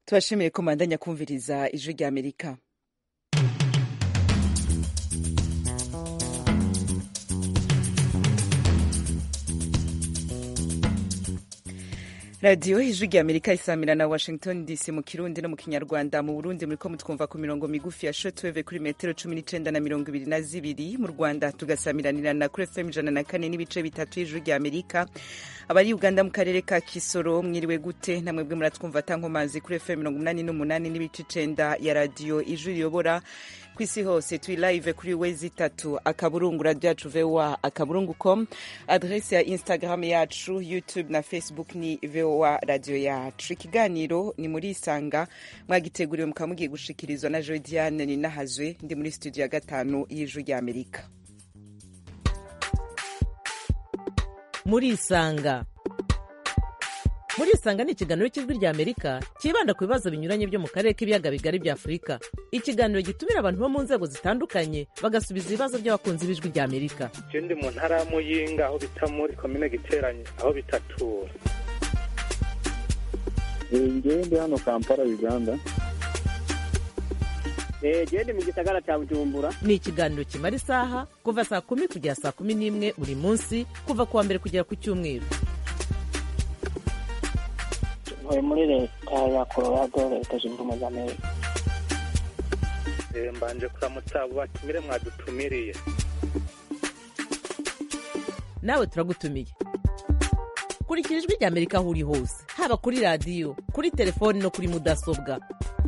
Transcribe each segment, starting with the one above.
tubashimiye ko mandanya kumviriza ijwi rya amerika radiyo ijwi rya amerika isamira na washington dc mu kirundi no mu kinyarwanda mu burundi muriko mutwumva ku mirongo migufi ya shotweve kuri metero cumi n'icenda na mirongo ibiri na zibiri mu rwanda tugasamiranirana kuri fm ijana na kane n'ibice bitatu y'ijwi rya amerika abari uganda mu karere ka kisoro mwiriwe gute namwe bwe muratwumva tankomazi kuri fm mirongo umunani n'umunani n'ibice icenda ya radiyo ijwi riyobora ku isi hose turi live kuri wezi itatu akaburungu radio yacu voa akaburungu com adrese ya instagram yacu youtube na facebook ni voa radio yacu ikiganiro ni muri isanga mwagiteguriwe mukaba mugiye gushikirizwa na joe diane ninahazwe ndi muri studio ya gatanu y'ijwi rya amerika muri isanga muri isanga ni ikiganiro cy'ijwi rya amerika cyibanda ku bibazo binyuranye byo mu karere k'ibiyaga bigari bya afurika ikiganiro gitumira abantu bo mu nzego zitandukanye bagasubiza ibibazo by'abakunzi b'ijwi rya amerika je ndi mu ntara ya muyinga aho bita muri komine giteranye aho bitatura ngewe ndi hano kampala uganda gende mu gisagara cya bujumbura ni ikiganiro kimara isaha kuva saa kumi kugera saa kumi n'imwe buri munsi kuva ku wa mbere kugera ku cyumweru ntuye muri leta ya colorado leta zunze ubumwe za amerika Eh, mbanje kuramutsa abo batumire mwadutumiriye nawe turagutumiye kurikira ijwi rya amerika aho uri hose haba kuri radiyo kuri telefoni no kuri mudasobwa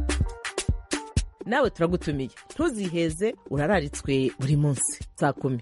nawe turagutumiye ntuziheze urararitswe buri munsi saa kumi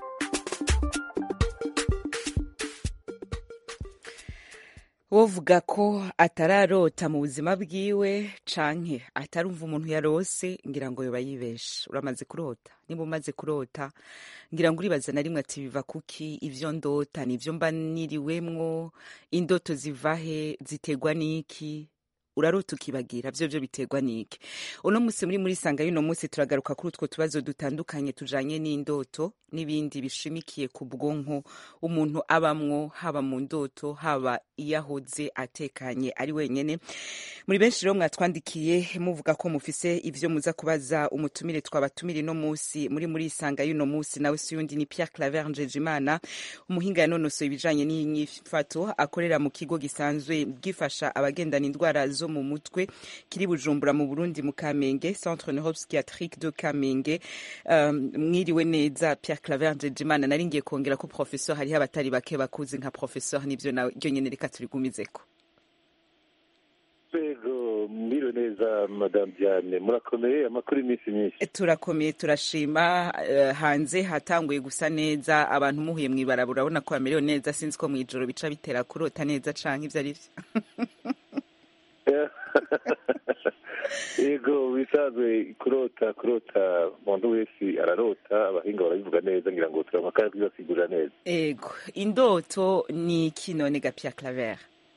wovuga ko atararota mu buzima bwiwe canke atarumva umuntu yarose ngira ngo yoba yibeshe uramaze kurota niba umaze kurota ngira ngo uribaza na rimwe ati biva kuki ivyo ndota nivyo mba niriwemwo indoto zivahe ziterwa n'iki urarota ukibagira vyo vyo biterwa n'iki uno musi muri muri sanga y'uno musi turagaruka kuri utwo tubazo dutandukanye tujanye n'indoto n'ibindi bishimikiye ku bwonko umuntu abamwo haba mu ndoto haba iyo ahoze atekanye ari wenyene muri benshi rero mwatwandikiye muvuga ko mufise ivyo muza kubaza umutumire twabatumire no musi muri muri sanga y'uno musi nawe si yundi ni Pierre Claver Njejimana umuhinga yanonosoye ibijanye n'inyifato akorera mu kigo gisanzwe gifasha abagendana indwara zo mu mutwe kiri Bujumbura mu Burundi mu Kamenge Centre Neuropsychiatrique de Kamenge um, mwiriwe neza Pierre Claver Njejimana nari ngiye kongera ko professeur hariho abatari bake bakuzi nka professeur nivyo nawe ryo nyene reka turigumizeko rwego mwiriwe neza madamu diane murakomeye amakuru iminsi myinshi turakomeye turashima eh, hanze hatanguye gusa neza abantu muhuye mw'ibarabara urabona ko bamerewe neza sinzi ko mw'ijoro bica bitera kurota neza canke ivyo ari vyo yego bisanzwe kurota kurota umuntu wese ararota abahinga barabivuga neza ngira ngo turabona kandi bibasigurira neza ego indoto ni iki none ga Pierre Claver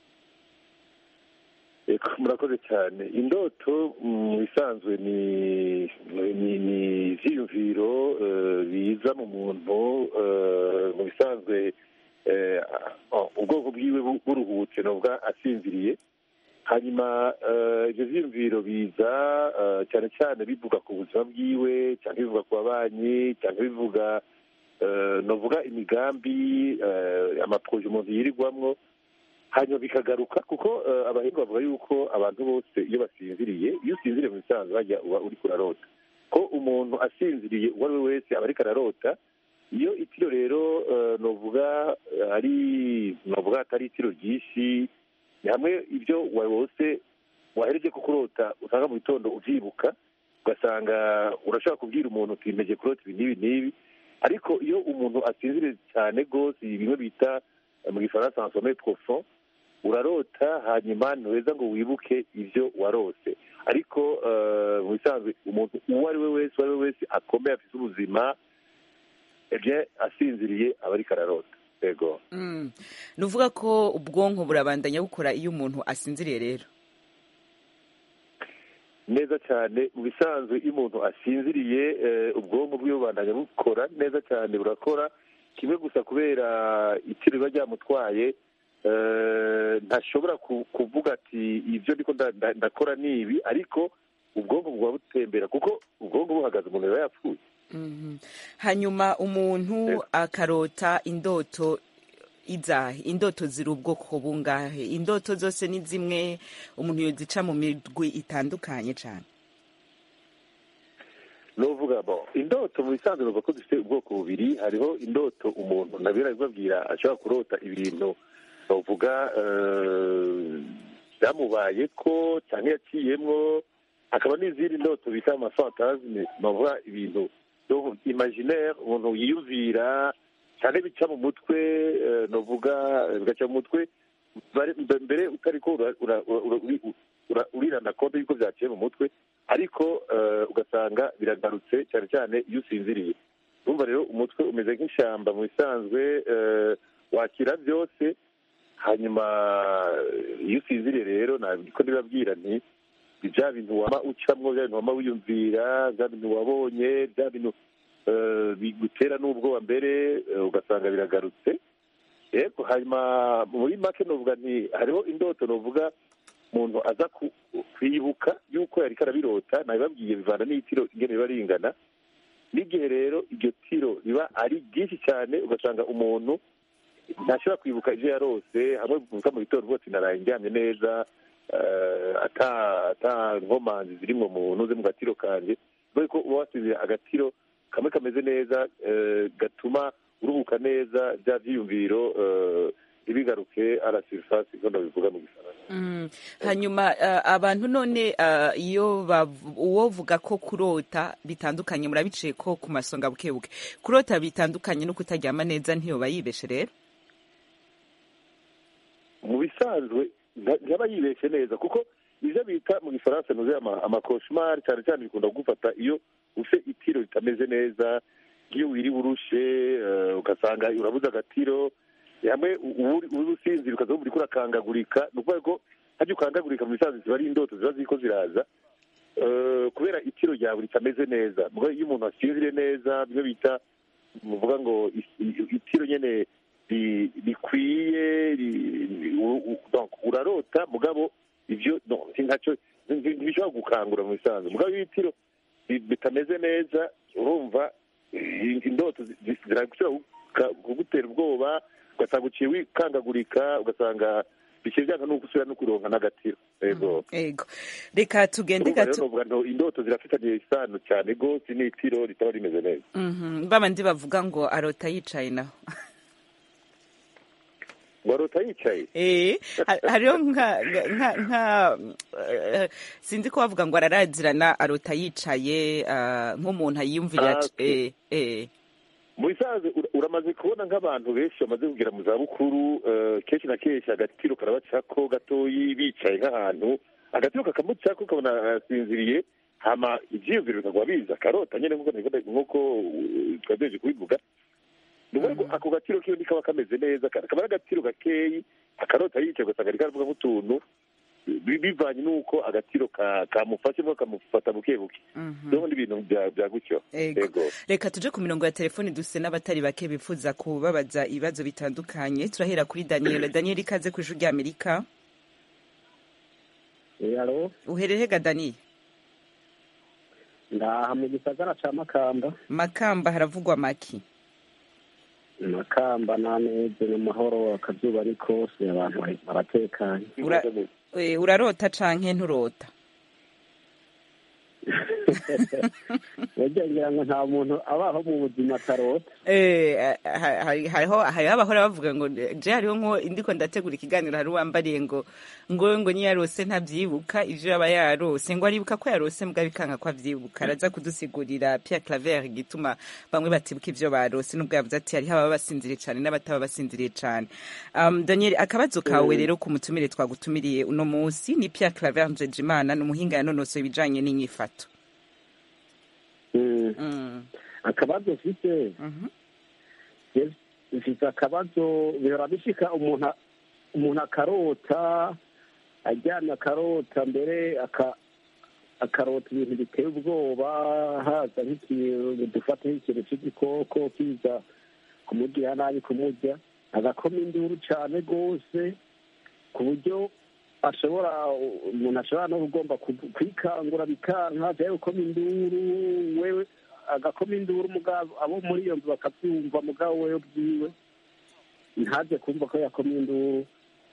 Eko, murakoze cyane indoto mu bisanzwe ni ni ni ivyiyumviro eh, biza mu muntu eh, mu bisanzwe eh, oh, ubwoko bwiwe bu- buruhutse novuga asinziriye hanyuma eh, ivyo vyiyumviro biza eh, cyane cyane bivuga ku buzima bwiwe cyangwa bivuga ku babanyi cyangwa bivuga eh, novuga imigambi eh, amaproje umuntu yirirwamwo hanyuma bikagaruka kuko eh, abahinga bavuga yuko abantu bose iyo basinziriye iyo usinziriye mu bisanzwe bajya uba uri kurarota ko umuntu asinziriye uwo ari we wese aba ariko ararota iyo itiro rero eh, novuga eh, ari novuga atari itiro ryinshi ni hamwe ibyo wose wahereje ko kurota usanga mu gitondo uvyibuka ugasanga urashobora kubwira umuntu uti mpeje kurota ibi n'ibi n'ibi ariko iyo umuntu asinziriye cyane rwose bimwe bita eh, mu gifaransa en sommeil profond urarota hanyuma ntuheza ngo wibuke ibyo warose ariko eh, mu bisanzwe umuntu uwo ari we wese uwo ari we wese akomeye afite ubuzima ebye asinziriye aba ariko ararota yego mm. nuvuga ko ubwonko burabandanya bukora iyo umuntu asinziriye rero neza cyane mu bisanzwe iyo umuntu asinziriye eh, ubwonko bwiwe bubandanya bukora neza cyane burakora kimwe gusa kubera itiro riba ryamutwaye eh, ntashobora ku- kuvuga ati ibyo ndiko nda- nda- ndakora ni ibi ariko ubwonko buba butembera kuko ubwonko buhagaze umuntu yaba yapfuye Mhm. hanyuma umuntu akarota indoto izahe indoto ziri ubwoko bungahe indoto zose ni zimwe umuntu yozica mu mirwi itandukanye cyane novuga bo indoto mu bisanzwe bavuga ko dufite ubwoko bubiri hariho indoto umuntu nabira bibabwira ashobora kurota ibintu bavuga eh, byamubaye ko cyangwa yaciyemwo hakaba n'izindi ndoto bita amafantasme bavuga ibintu donc imaginaire umuntu yiyumvira cyane bica mu mutwe eh, novuga eh, bigaca mu mutwe bare- mbere utariko ura- ura- ura- uri- ura- urirana konte y'uko byaciye mu mutwe ariko eh, ugasanga biragarutse cyane cyane iyo usinziriye urumva rero umutwe umeze nk'ishyamba mu bisanzwe eh, wakira byose hanyuma eh, iyo usinziriye rero niko ndibabwira nti ni bya bintu waba ucamwo bya bintu waba wiyumvira bya bintu wabonye bya bintu eh, bigutera n'ubwoba mbere eh, ugasanga biragarutse yego hanyuma muri make novuga nti hariho indoto novuga umuntu aza ku- kwibuka yuko yariko arabirota nabibabwiye bivana n'itiro ingene riba ringana n'igihe rero iryo tiro riba ari ryinshi cyane ugasanga umuntu ntashobora kwibuka ibyo yarose hamwe bivuga mu gitondo rwose naraye ndyamye neza eh, ata ata nkomanzi zirimwo mu ntuze mu gatiro kanje kubera ko uba wasize agatiro kamwe kameze neza eh, gatuma uruhuka neza bya byiyumviro eh, ntibigaruke a la surface ko ndabivuga mu gifaransa Mm. hanyuma eh, abantu none eh, iyo bav- uwovuga ko kurota bitandukanye murabiciye ko ku masonga bukebuke kurota bitandukanye no kutaryama neza ntiyoba yibeshe rero mu bisanzwe nta- ntaba yibeshye neza kuko ibyo bita mu gifaransa nuze amakoshimari cyane cyane bikunda kugufata iyo ufite itiro ritameze neza iyo wiriwe urushe eh, ugasanga urabuze agatiro hamwe uri usinzira ukaza wumva uriko urakangagurika ni ukuvuga ko hajya ukangagurika mu bisanzwe ziba ari indoto ziba ziriko ziraza Eh, kubera itiro ryawe ritameze neza Mugabo iyo umuntu asinzire neza bimwe bita muvuga ngo is- i- itiro nyene ri- rikwiye ri- u- u- donc urarota mugabo ivyo no, si ntaco nti- ntibishobora gukangura mu bisanzwe mugabo iyo itiro ri- bitameze neza urumva i- indoto zi- zi- zirashobora kuka- kugutera ubwoba ugasanga uciye wikangagurika ugasanga bikiri byanga no gusubira no kuronka n'agatiro yego ego reka tugende urumva rero gato novuga ngo indoto zirafitanye isano cyane rwose n'itiro ritaba rimeze neza Mhm. babandi bavuga ngo arota yicaye naho warota yicaye Eh, ha- hariho nka nka nka eh, sinzi ko bavuga ngo ararazirana arota yicaye ah, nk'umuntu ayiyumvira Ah, okay. eh, eh. mu bisanzwe ura- uramaze kubona nk'abantu benshi bamaze kugera mu zabukuru eh, kenshi na kenshi agatiro karabacako gatoyi bicaye nk'ahantu agatiro kakamucako ukabona arasinziriye hama ivyiyumviro bikagwa biza karota nyene nk'uko nabivuga- nk'uko uh, twagejeje kubivuga ni ukuvuga ko ako gatiro kiwe ntikaba kameze neza ka- kaba ari agatiro gakeyi akarota yicaye ugasanga ariko aravuga nk'utuntu bi- bivanye n'uko agatiro ka- kamufashe mwo kamufata buke buke Mhm. rero n'ibintu bya bya gutyo Ego. yego reka tuje ku mirongo ya telefoni duse n'abatari bake bifuza kubabaza ibibazo bitandukanye turahera kuri daniel daniel ikaze ku ijwi ry'amerika alo uherehega daniel ndaha mu gisagara ca makamba makamba haravugwa maki makamba n'ameze mu mahoro akazuba ni kose abantu bari- baratekanye Ura- Eh, urarota canke nturota burya ngira ngo nta muntu abaho mu buzima atarota Eh, ha- hari- hariho hariho abahora bavuga ngo je hariho nko ndiko ndategura ikiganiro hari uwambariye ngo ngo ngo niyo yarose ntabyibuka ivyo yaba yarose ngo aribuka ko yarose mbwa bikanga ko avyibuka araza kudusigurira Pierre Claver igituma bamwe batibuka ivyo barose nubwo yavuze ati hariho ababa basinziriye cane n'abataba basinziriye cane um, Daniel akabazo kawe rero ku mutumire twagutumiriye uno munsi ni Pierre Claver Njejimana ni umuhinga yanonosoye ibijanye n'inyifato Mm. mm. akabazo mfite Mhm. je- mfite akabazo bihora bishika umuntu a- umuntu akarota aryamye akarota mbere aka- akarota ibintu biteye ubwoba haza nk'ikintu dufata nk'ikintu cy'igikoko kiza kumugirira nabi kumurya agakoma induru cyane rwose ku buryo ashobora umuntu ashobora no kugomba ku- kwikangura bikanka cyangwa gukoma induru wewe agakoma induru mugabo abo muri iyo nzu bakabyumva mugabo wewe bwiwe ntaze kumva ko yakoma induru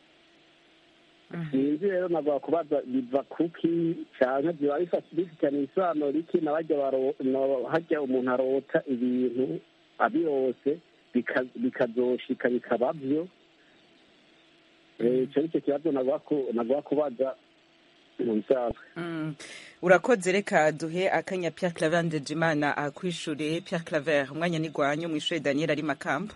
sinzi rero nagwa kubaza biva kuki cyane biba bifata- bifitanye isano riki na bajya baro- na- hajya umuntu arota ibintu abirose bika- bikazoshika bikaba byo Eh, icyo ni cyo kibazo nagwa ku- nagwa kubaza mu bisanzwe Mm. urakoze reka duhe akanya Pierre Claver Ndejimana akwishure Pierre Claver umwanya ni gwanyu mwishure Daniel ari makamba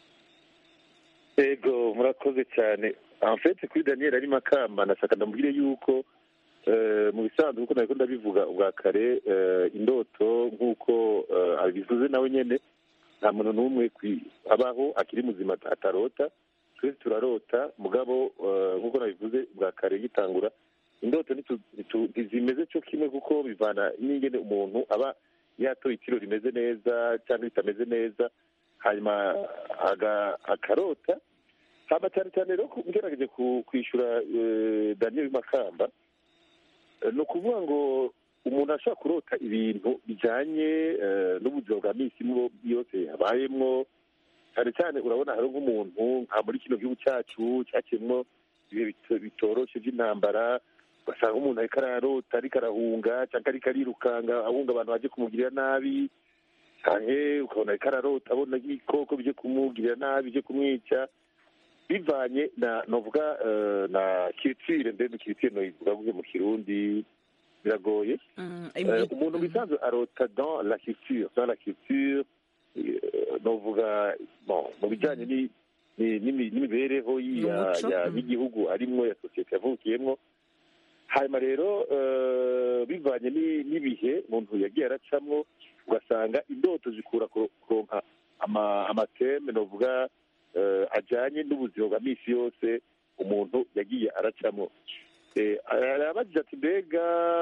ego murakoze cyane amfete kuri daniel ari makamba nashaka ndamubwire yuko eh, mu bisanzwe nk'uko nabiko ndabivuga ubwa kare eh, indoto nk'uko eh, abivuze nawe nyene nta muntu n'umwe kwi- abaho akiri muzima atarota twese turarota mugabo eh, nk'uko nabivuze bwa kare gitangura indoto ntitu- ntitu- ntizimeze cyo kimwe kuko bivana n'ingene umuntu aba yatoye itiro rimeze neza cyangwa ritameze neza hanyuma aga- akarota hama cyane cyane rero ku- ngerageje ku- kwishyura eh, daniel makamba eh, ni ukuvuga ngo umuntu ashobora kurota ibintu bijyanye eh, n'ubuzima bwa minsi mo- yose yabayemwo cyane cyane urabona hari nk'umuntu nka muri kino gihugu cyacu cyakemwo ibihe bito- bitoroshe by'intambara ugasanga umuntu ariko ararota ariko arahunga cyangwa ariko arirukanga ahunga abantu baje kumugirira nabi canke ukabona ariko ararota abona ibikoko bije kumugirira nabi bije kumwica bivanye na novuga eh, na kiritire mbere kiritire noyivuga mu kirundi biragoye Mm, Eh, imyi- umuntu bisanzwe arota dans la culture dans la culture eh, novuga bon mu bijyanye ni- ni- n'imi- n'imibereho yi- ya- Umuco, ya- mm. y'igihugu arimwo ya sosiyete yavukiyemwo hanyuma rero eh, bivanye ni- n'ibihe umuntu yagiye aracamwo ugasanga indoto zikura ku- kuronka ama- amateme novuga eh, ajyanye n'ubuzima bwa minsi yose umuntu yagiye aracamwo Eh, arabajije ati mbega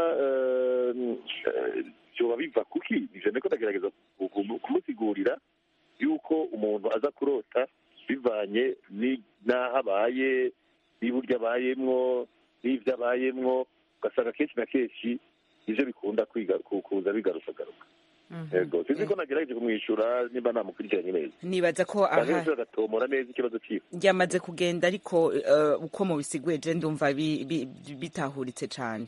eh, eh, vyoba biva kuki ivyo niko ndagerageza ku- ku- kumusigurira yuko umuntu aza kurota bivanye ni- n'aho abaye n'uburyo abayemwo n'ivyo abayemwo ugasanga kenshi na kenshi ivyo bikunda kwiga ku- kuza bigarukagaruka Mhm. yego sinzi ko nagerageje kumwishyura nimba namukurikiranye neza nibaza ko cyangwa aha se agatomora neza ikibazo ciwe ryamaze kugenda ariko eh, uko mubisiguye je ndumva bi- bi- bitahuritse cane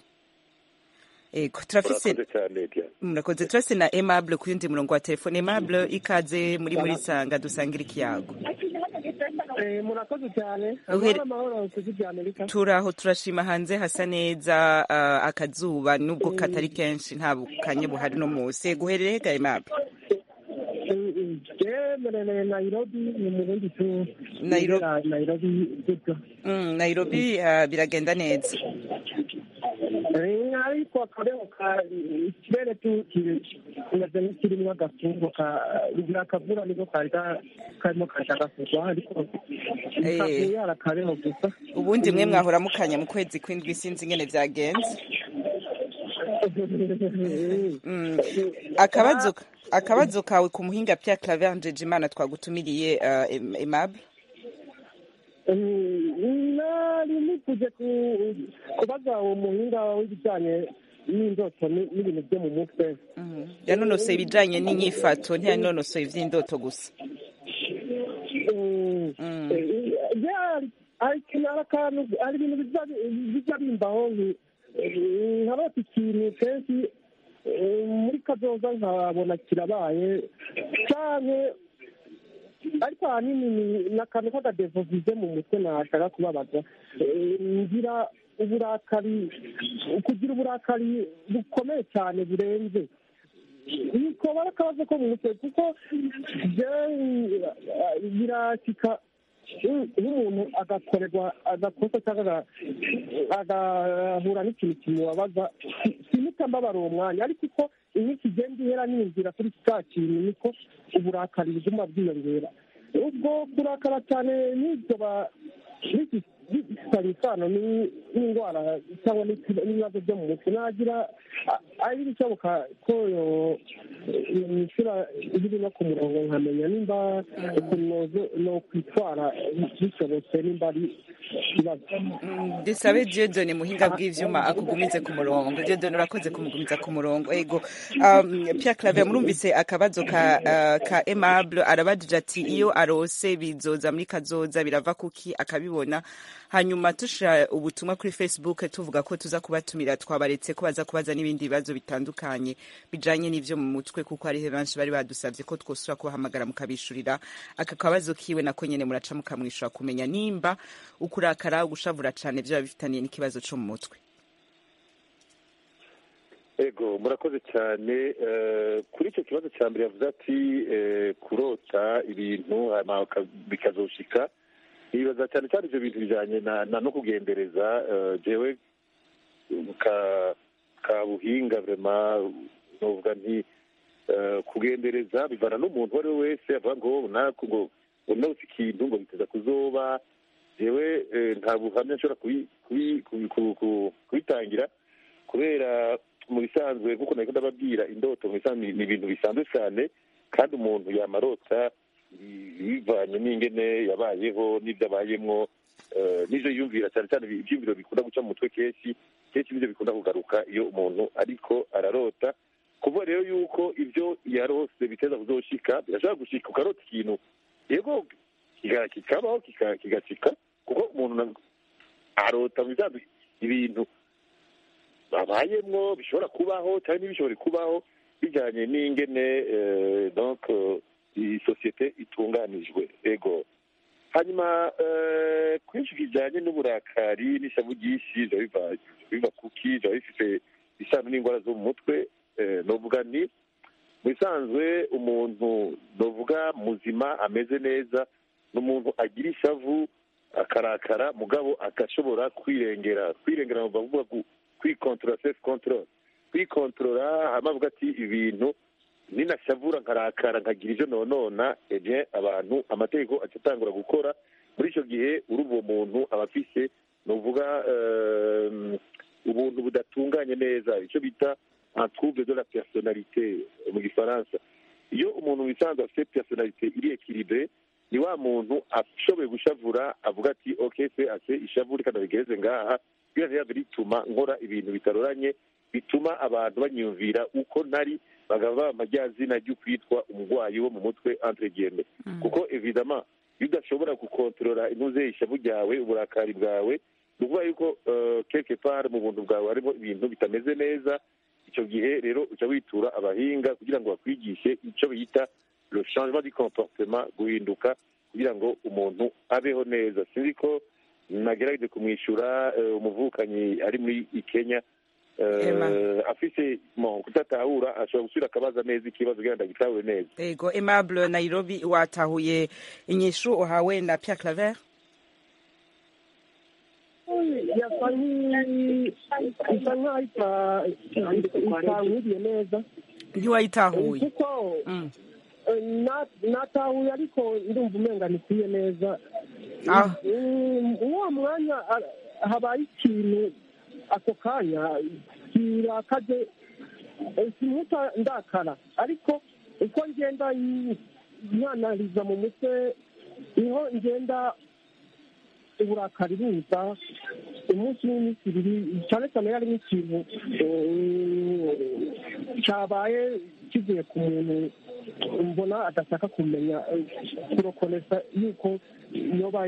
ego turafise urakoze cyane Diane. murakoze turafise na aimable ku yundi murongo wa telefone aimable ikaze muri muri sanga dusangira ikiyago murakoze cyane Uhere- amahoro amahoro ku ijwi rya amerika turaho turashima hanze hasa neza uh, akazuba nubwo katari kenshi nta bukanye buhari no munsi guherereye ga aimable jemerere nairobi ni mu bundi tu Nairobi. Nibera nairobi gutyo mm, nairobi uh, biragenda neza Eh, ariko akabeho ka ikirere tu kimeze nk'ikirimo agafungo ka akavura niko kari ka- karimo kashaka kugwa ariko Eh. kavuye ari akabeho gusa ubundi mwe mwahora mukanya mu kwezi kw'indwi sinzi ingene vyagenze Mm. akabazo akabazo kawe ku muhinga Pierre Claver Njejimana twagutumiriye uh, Aim- Aimable nari nifuje ku- kubaza uwo muhinga w'ibijyanye n'indoto ni- n'ibintu byo mu mutwe Mhm. yanonosoye ibijanye n'inyifato ntiyanonosoye ivy'indoto gusa Mm. Mm. Eh, yeah, hari ikintu hari akantu hari ibintu biza- bijya bimbaho nki- eh, nkarota ikintu kenshi eh, muri kazoza nkabona kirabaye canke ariko ahanini ni- ni akantu k'akadevovize mu mutwe nashaka kubabaza Eh, ngira uburakari kugira uburakari bukomeye cyane burenze nikoba ari akabazo ko mu mutwe kuko je birasika nk'umuntu agakorerwa agakosa cyangwa aga- agahura n'ikintu kimubabaza si- simuta mbabara uwo mwanya ariko uko iminsi igenda ihera niyumvira kuri cya kintu niko uburakari buguma bwiyongera ubwo kurakara cyane n'ibyo ba bifitanye isano ni- n'indwara cyangwa n'ibibazo byo mu mutwe nagira a- ari ibishoboka ko yo- nishyura biri no ku murongo nkamenya nimba ukuntu no kwitwara bishobotse nimba ari ikibazo dusabe Dieudonne muhinga bw'ivyuma akugumize ku murongo Dieudonne urakoze kumugumiza ku murongo ego um, Pierre Claver murumvise akabazo ka uh, ka Aimable arabajije ati iyo arose bizoza muri kazoza birava kuki akabibona hanyuma tushira ubutumwa kuri Facebook tuvuga ko tuza kubatumira twabaretse ko baza kubaza n'ibindi bibazo bitandukanye bijanye n'ivyo mu mutwe kuko hari benshi bari badusavye ko twosura kubahamagara mukabishurira aka kabazo kiwe nako nyene muraca mukamwishura kumenya nimba ukurakara gushavura cane vyo bifitaniye n'ikibazo co mu mutwe ego murakoze cyane kuri icyo kibazo cya mbere yavuze ati kurota ibintu bikazoshika nibaza cyane cyane ibyo bintu bijyanye na no kugendereza jewe ka buhinga vrema novuga nti kugendereza bivana n'umuntu uwo ari we wese avuga ngo nako ngo unose ikintu ngo biteza kuzoba jewe nta buhamya nshobora kubitangira kubera mu bisanzwe nk'uko nari ndababwira indoto mu bisanzwe ni ibintu bisanzwe cyane kandi umuntu yamarota bivanye n'ingene yabayeho n'ibyo abayemwo n'ibyo yumvira cyane cyane ibyumviro bikunda guca mu mutwe kenshi kenshi nibyo bikunda kugaruka iyo umuntu ariko ararota kuvuga rero yuko ibyo yarose biteza kuzoshika birashobora gushika ukarota ikintu yego kikabaho kigashika kuko umuntu arota mu bisanzwe ibintu babayemwo bishobora kubaho cyangwa ntibishobore kubaho bijyanye n'ingene donc iyi sosiyete itunganijwe ego hanyuma kuri icyo kijyanye n'uburakari n'ishavu ryinshi biva kuki biba bifite isano n'indwara zo mu mutwe novuga ni mu bisanzwe umuntu novuga muzima ameze neza ni umuntu agira ishavu akarakara mugabo agashobora kwirengera kwirengera ni ukuvuga kwikontorora sefu kontorora kwikontorora hama avuga ati ibintu ninashavura nkarakara nkagira ibyo nonona eje abantu amategeko atatangura gukora muri icyo gihe urumva uwo muntu aba afise ni uvuga ubuntu budatunganye neza icyo bita trouble de la personnalité mu gifaransa iyo umuntu wisanzwe afite personnalité iri ekilibre ni wa muntu ashoboye gushavura avuga ati ok se ase ishavu reka ndabigeze ngaha biriya bituma nkora ibintu bitaroranye bituma abantu banyumvira uko ntari bagaba baba amajyazina ryo kwitwa umurwayi wo mu mutwe entre guillemets kuko evidama iyo udashobora gukontorora intuze ishavu ryawe uburakari bwawe ni ukuvuga yuko quelque part mu buntu bwawe harimo ibintu bitameze neza icyo gihe rero uca witura abahinga kugira ngo bakwigishe icyo bita le changement du comportement guhinduka kugira ngo umuntu abeho neza sinzi ko nagerageje kumwishyura umuvukanyi ari muri kenya afise kudatahura ashobora gusubira akabaza neza ikibazo kugira ngo agitahure neza ego aimable nairobi watahuye inyishu uhawe na pierre claver yasa isa nk'aho itankwiriye neza ntiwayitahuye kuko natahuye ariko ndumva umenga ntikwiye neza uwo mwanya habaye ikintu ako kanya kirakaje simuta ndakara ariko uko ngenda nyanariza mu mutwe niho ngenda uburakari buza umunsi n'iminsi ibiri cyane cyane yari nk'ikintu cyabaye kivuye ku muntu mbona adashaka kumenya kurokonesa yuko yoba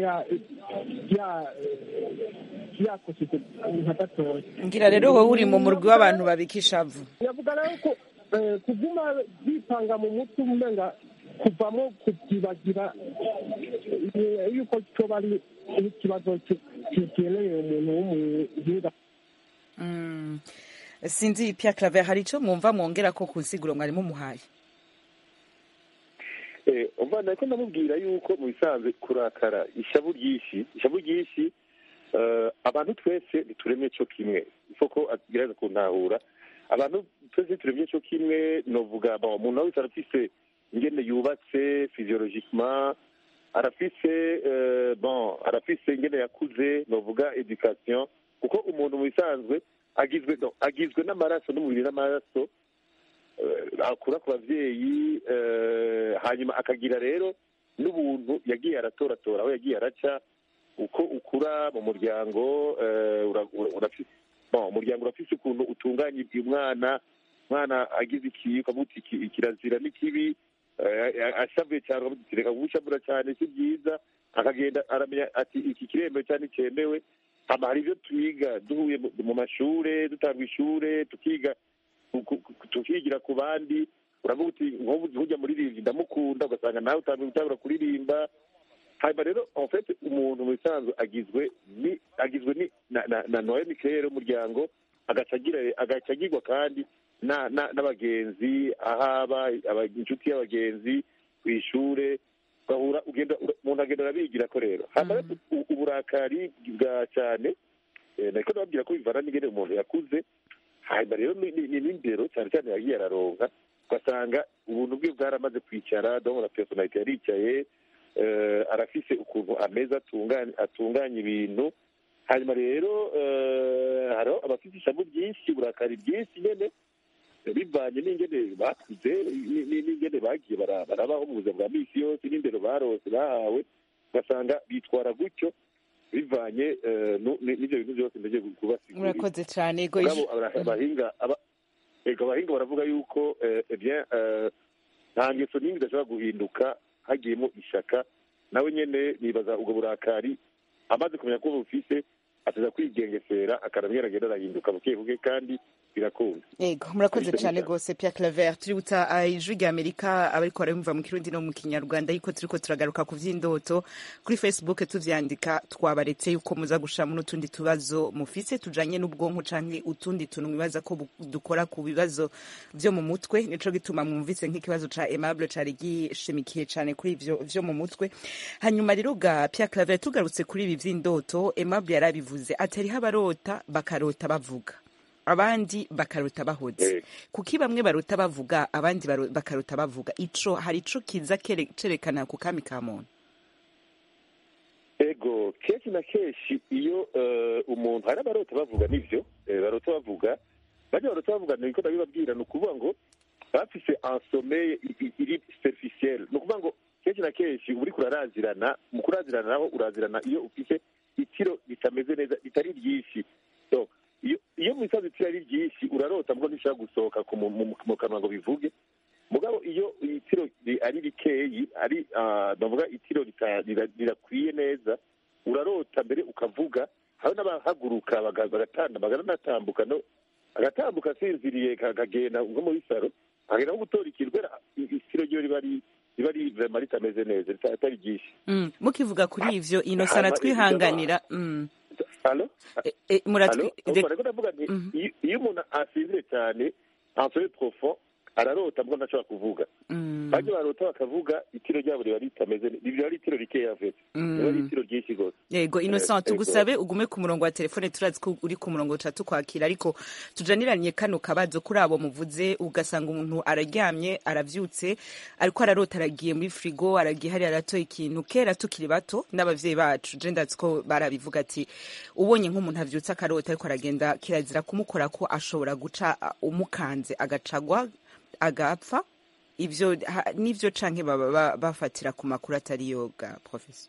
yakoshije nka gatoya ngira rero wowe uri mu murwi w'abantu babika ishavu yavuga rero ko kuguma bipanga mu mutwe umenga kuvamo kubyibagira yuko cyoba ari ikibazo kigeneye umuntu w'umuhinga sinzi Pierre Claver hari icyo mwumva mwongera ko ku nsiguro mwari mumuhaye umva nako ndamubwira yuko mu bisanzwe kurakara ishavu ryinshi ishavu ryinshi abantu twese ntituremye cyo kimwe isoko agerageza kuntahura abantu twese ntituremye cyo kimwe novuga umuntu wese arafise ingene yubatse physiologicement arafise bon arafise ingene yakuze novuga education kuko umuntu mu bisanzwe agizwe agizwe n'amaraso n'umubiri n'amaraso eh, akura ku babyeyi eh, hanyuma akagira rero n'ubuntu yagiye aratoratora aho yagiye araca uko ukura mu muryango eh, ura- ura- urafise bon, umuryango urafise ukuntu utunganya uyu mwana mwana agize iki ukavuga uti iki- kirazira n'ikibi eh, ashavuye cyane ukavuga uti reka gushavura cyane si byiza akagenda aramenya ati iki kiremewe cyangwa icyemewe hama hari ibyo twiga duhuye mu- mu mashure dutanga ishure tukiga ku- ku- ku- tukigira ku bandi uravuga uti nk'ubu ujya muririmbyi ndamukunda ugasanga nawe utangiye gutangura kuririmba hanyuma rero en fait umuntu mu bisanzwe agizwe ni agizwe ni na na, na noye mikere y'umuryango agaca agira agaca agirwa kandi na- na- n'abagenzi ahaba aba- inshuti y'abagenzi ku ishure ugahura ugenda ura- umuntu agenda arabigira ko rero hanyuma rero u- uburakari bwa cyane eh, nariko nababwira ko bivana n'ingene umuntu yakuze hanyuma rero ni ni- ni n'indero cyane cyane yagiye araronka ugasanga ubuntu bwe bwaramaze kwicara donc la personalite yaricaye eh, arafise ukuntu ameza atunganya atunganya ibintu hanyuma rero eh, hariho abafite ishavu ryinshi uburakari bwinshi nyene eh, bivanye n'ingene bakuze ni- ni- n'ingene bagiye bara- barabaho mu buzima bwa misi yose n'indero barose bahawe ugasanga bitwara gutyo bivanye eh, nu- ni- n'ivyo bintu byose ndagiye kubasigurira murakoze cyane ego mugabo iji- abara- abahinga aba- ego abahinga baravuga yuko eh, eh bien eh, nta ngeso n'imwe idashobora guhinduka hagiyemo ishaka nawe nyene nibaza ubwo burakari amaze kumenya ko bufise ataza kwigengesera akaramye aragenda arahinduka buke buke kandi birakunda ego murakoze Ariko cyane nijana. rwose Pierre Claver tuributsa ah, ijwi rya Amerika abariko barabimva mu kirundi no mu kinyarwanda yuko turiko turagaruka ku vy'indoto kuri Facebook tuvyandika twabaretse yuko muza gushiramo n'utundi tubazo mufise tujanye n'ubwonko canke utundi tuntu mwibaza ko bu- dukora ku bibazo vyo mu mutwe nico gituma mwumvise nk'ikibazo ca Aimable cari gishimikiye cane kuri ivyo vyo mu mutwe hanyuma rero ga Pierre Claver tugarutse kuri ibi vy'indoto Aimable yarabivuze atariho abarota bakarota bavuga abandi bakarota bahoze Eh. kuki bamwe barota bavuga abandi baro- bakarota bavuga ico hari ico kiza kere- cerekana ku kami ka muntu ego kenshi na kenshi iyo eh, umuntu hari abarota bavuga nivyo eh, barota bavuga bajya barota bavuga niko ndabibabwira ni ukuvuga ngo bafise ansomeye iri superficiel ni ukuvuga ngo kenshi na kenshi uba uriko urarazirana mu kurazirana naho urazirana iyo ufise itiro ritameze neza ritari ryinshi So, iyo iyo mu isazi itiro ari ryinshi urarota mbwo ntishobora gusohoka ku mu- mu- mu kanwa ngo bivuge mugabo iyo itiro ri- ari rikeyi ari ah, ndavuga itiro rita- rira- rirakwiye neza urarota mbere ukavuga hari n'abahaguruka baga- bagatanda baganatambuka no agatambuka asinziriye kakagenda nko muri saro akagenda nko gutora ikirwera itiro ryo riba ari riba ari vrema ritameze neza rita- atari ryinshi mm. mukivuga kuri ivyo inosa Hanyuma aratwihanganira mm. halo e, e, muratwi halo re- uriko ndavuga nti Mhm. iyo- iyo umuntu asinzire cyane ansore profond ararota mbwo ntashobora kuvuga mm. bajya barota bakavuga itiro ryabo riba ritameze ne- riba ari itiro rikeya vete riba ari Mm. itiro ryinshi rwose yego innocent ego. tugusabe ugume ku murongo wa telefone turazi ko uri ku murongo tuca tukwakira ariko tujaniranye kano kabazo kuri abo muvuze ugasanga umuntu araryamye aravyutse ariko ararota aragiye muri frigo aragiye hariya aratoye ikintu kera tukiri bato n'abavyeyi bacu je ndazi ko barabivuga ati ubonye nk'umuntu avyutse akarota ariko aragenda kirazira kumukora ko ashobora guca uh, umukanze agacagwa agapfa ivyo ha- nivyo canke baba ba- bafatira ku makuru atari yoga professor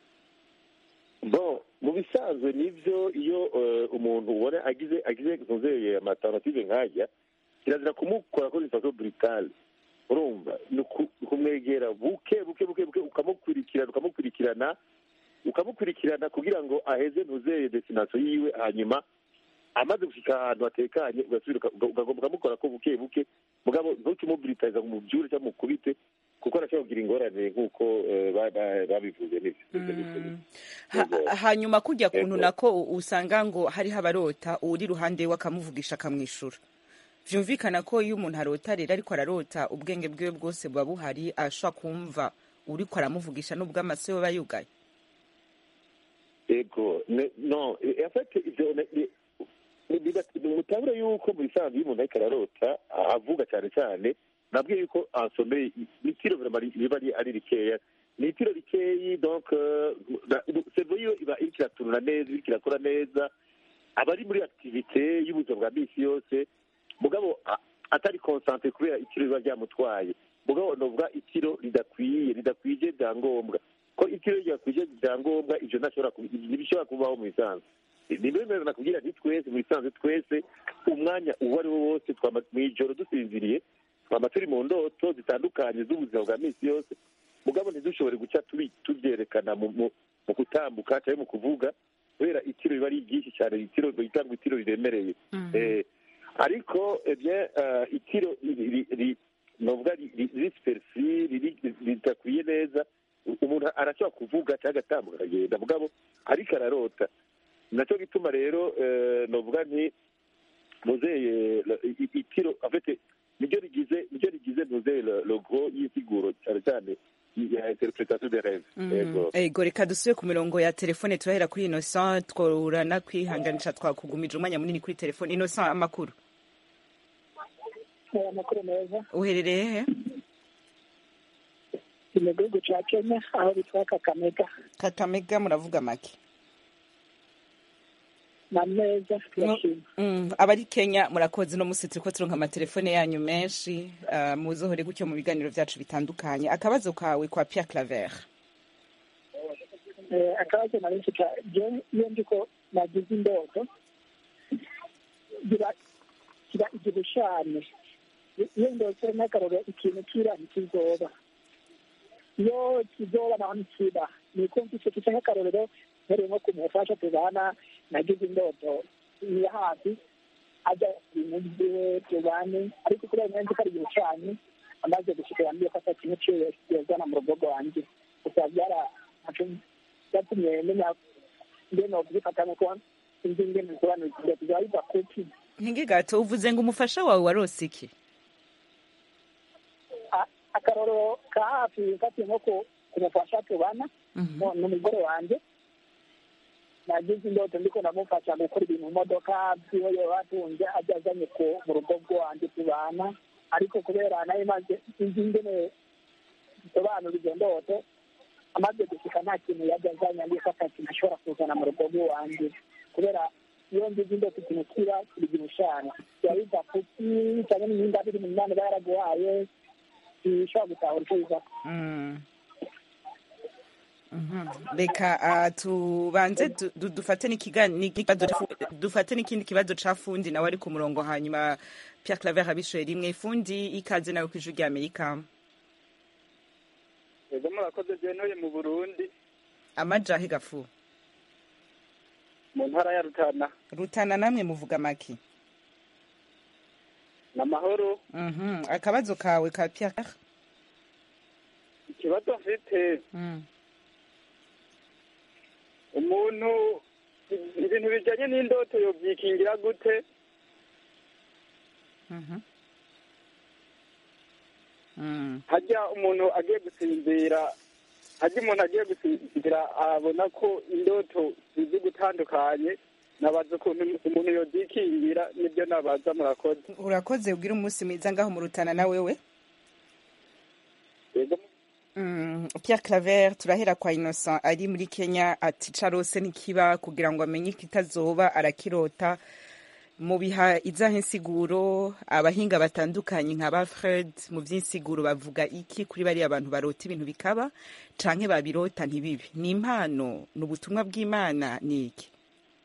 bon mu bisanzwe nivyo iyo eh, umuntu ubona agize agize nzeye amatanative nkajya kirazira kumukora ko faso brutale urumva ni uku- kumwegera buke buke buke buke ukamukurikirana ukamukurikirana ukamukurikirana kugira ngo aheze ntuzeye destination yiwe hanyuma amaze gushika ahantu hatekanye ugasubira uka- uka- ukagomba ukamukora ko buke buke mugabo ntukimubrutaliza ngo umubyure cyangwa umukubite kuko arashobora kugira ingorane nk'uko eh, ba- ba- babivuze nivyo Mm. Ha- hanyuma kujya kuntu Ego. nako u- usanga ngo hariho abarota uri iruhande we akamuvugisha akamwishura vyumvikana ko iyo umuntu arota rero ariko ararota ubwenge bwiwe bwose buba buhari ashobora kumva uriko aramuvugisha n'ubwo amaso yoba yugaye ego ne- no e- en fait ivyo ne- ni- ni- biba- mutabura yuko mu bisanzwe iyo umuntu ariko ararota a- avuga cyane cyane nabwiye yuko ansomeye n'itiro vraiment ri- riba ari- ari rikeya ni itiro rikeyi donc euh, na- cerveau yiwe iba iriko iratunura neza iriko irakora neza aba ari muri activité y'ubuzima bwa misi yose mugabo a- atari concentre kubera itiro riba ryamutwaye mugabo novuga itiro ridakwiye ridakwije byangombwa ko itiro ryakwije byangombwa ivyo ntashobora ku- ntibishobora kubaho mu bisanzwe nibemerera nakubwira nti twese mu bisanzwe twese umwanya uwo ari wo wose twama mw'ijoro dusinziriye twama turi mu ndoto zitandukanye z'ubuzima bwa minsi yose mugabo ntidushobore guca tubi- tuvyerekana mu mu- mu gutambuka cyangwa mu kuvuga kubera itiro riba ari ryinshi cyane itiro bita ngo itiro riremereye Eh, ariko eh bien eh, itiro ri- ri- ri- novuga ri- ri- rispersi riri- ridakwiye neza umuntu arashobora kuvuga cyangwa agatambuka akagenda mugabo ariko ararota nacyo gituma rero eh, novuga nti muzeye itiro afite niryo rigize niryo rigize muzeye logo y'isiguro cyane cyane ya interpretation de rêve yego ego reka dusubire ku mirongo ya telefone turahera kuri innocent tworana kwihanganisha twakugumije umwanya munini kuri telefone innocent amakuru amakuru meza uherereye he ni mu gihugu cya kenya aho bitwa kakamega kakamega muravuga make na meza turashima Mm, abari kenya murakoze no musi turiko turonka amatelefone yanyu menshi uh, muzohore gutyo mu biganiro vyacu bitandukanye akabazo kawe kwa pierre claver Eh, akabazo nari mfite je iyo ndiko nagize indoto gira gira igishushanyo iyo ndose n'akaroro ikintu kira ntikizoba iyo kizoba naho ntikiba ni ukumva icyo kica nk'akarorero mpereye nko kumufasha tubana nagize indoto ni hafi ajya ibintu byiwe tubane ariko kubera nyanza ko ari igishushanyo amaze gushika yambwiye ko ata kintu ciwe yozana mu rugo rwanjye gusa byara byatumye menya ngene nokubifata nuko inzi ingene bisobanura ikigo bizaba biva kuki nkingi gato uvuze ngo umufasha wawe warose iki A- akarorero ka hafi mfatiye nko ku- kumufasha tubana no- n'umugore wanje nagize indoto ndiko ndamufasha gukora ibintu mu modoka byiwe yoba atunze ajya azanye ku mu rugo rwanjye tubana ariko kubera nayo maze inzi ingene bisobanura izo ndoto amaze gushika nta kintu yajya azanye andi ko ata kintu ashobora kuzana mu rugo rw'iwanjye kubera iyo ngize indoto ikintu kiba kibigira ushana biba biva kuki cyangwa n'imyenda biri mu mwana iba yaraguhaye bishobora gutahura icyo biva Mm. Mhm. reka ah, tubanze du- du- dufate n'ikigani- n'ikibazo ca- dufate n'ikindi kibazo ca fundi nawe ari ku murongo hanyuma pierre claver abishoye rimwe fundi ikaze nawe kw'ijwi rya amerika ego murakoze byenuye mu burundi amajahe gafu mu ntara ya rutana rutana namwe muvuga make ni amahoro Mhm. akabazo kawe ka pierre ikibazo mfite Mm. umuntu ibintu bijyanye n'indoto yobyikingira gute Mhm. Mm. hajya umuntu agiye gusinzira hajya umuntu agiye gusinzira abona ko indoto zizi gutandukanye nabaza ukuntu umuntu yobyikingira nibyo nabaza murakoze urakoze ubwira umunsi mwiza ngaho mu rutana na wewe ego Mm, Pierre Claver turahera kwa Innocent ari muri Kenya ati carose ntikiba kugira ngo amenye kitazoba arakirota mu biha izahe insiguro abahinga batandukanye nka ba Fred mu vy'insiguro bavuga iki kuri bari abantu barota ibintu bikaba canke babirota ntibibi ni impano ni ubutumwa bw'Imana ni iki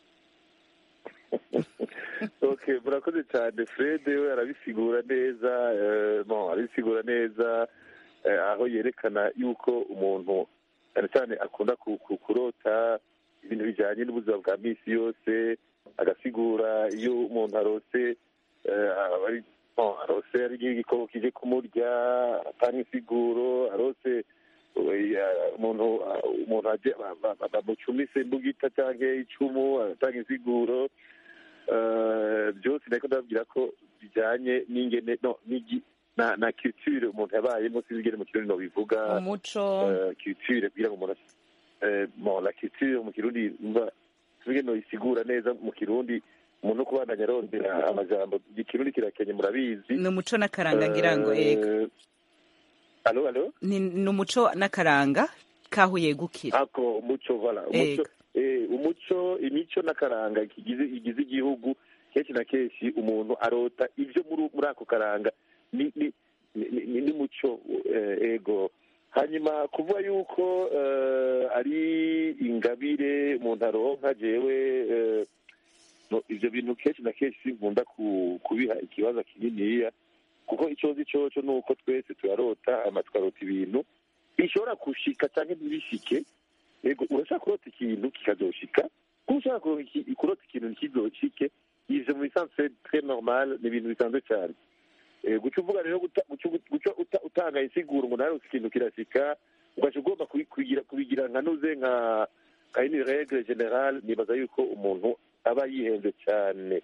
okay murakoze cyane fred we arabisigura neza eh, bon arabisigura neza eh, aho yerekana yuko umuntu cyane cyane akunda ku- ku- kurota ibintu bijyanye n'ubuzima bwa minsi yose agasigura iyo umuntu arose eh, aba ari- bon, arose ari igikoko kije kumurya atanga insiguro arose eh, umuntu umuntu aje ba- ba- bamucumise imbugita cyangwa icumu atanga insiguro Eh, byose nariko ndababwira ko bijyanye n'ingene no n'igi- na na culture umuntu yabayemo sinzi ingene mu kirundi nobivuga umuco eh, culture kugira ngo umuntu as- eh, bon la culture mu kirundi mva sinzi ingene noyisigura neza mu kirundi umuntu no kubandanya arondera amajambo ikirundi kirakenye murabizi ni umuco n'akaranga ngira ngo ego Eh, alo alo ni ni umuco n'akaranga kaho yegukira ako umuco vala umuco Ego. eh, umuco imico n'akaranga kigize igize igihugu kenshi na kenshi umuntu arota ibyo muri muri ako karanga ni ni ni- ni- n'umuco eh, ego hanyuma kuvuga yuko eh, ari ingabire umuntu aronka jewe eh, no, ivyo bintu kenshi na kenshi sinkunda ku- kubiha ikibazo kininiya kuko icyo nzi coco ni uko twese turarota hama tukarota ibintu bishobora gushika canke ntibishike yego urashaka kurota ikintu kikazoshika kuko ushaka kuronka iki- kurota ikintu ntikizoshike ivyo mu bisanzwe très normal ni ibintu bisanzwe cyane Eh, guca uvuga rero guta- guca- guca uta- utanga insiguro ngo narose ikintu kirashika ugaca ugomba kubi- kubigira kubigira nka nuze nka nka ini regle general nibaza yuko umuntu aba yihenze cyane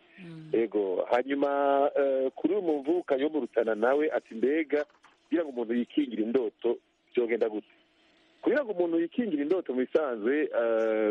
ego hanyuma eh, kuri uyu muvukanyi wo mu rutana nawe ati mbega kugira ngo umuntu yikingire indoto byogenda gute kugira ngo umuntu yikingire indoto mu bisanzwe eh,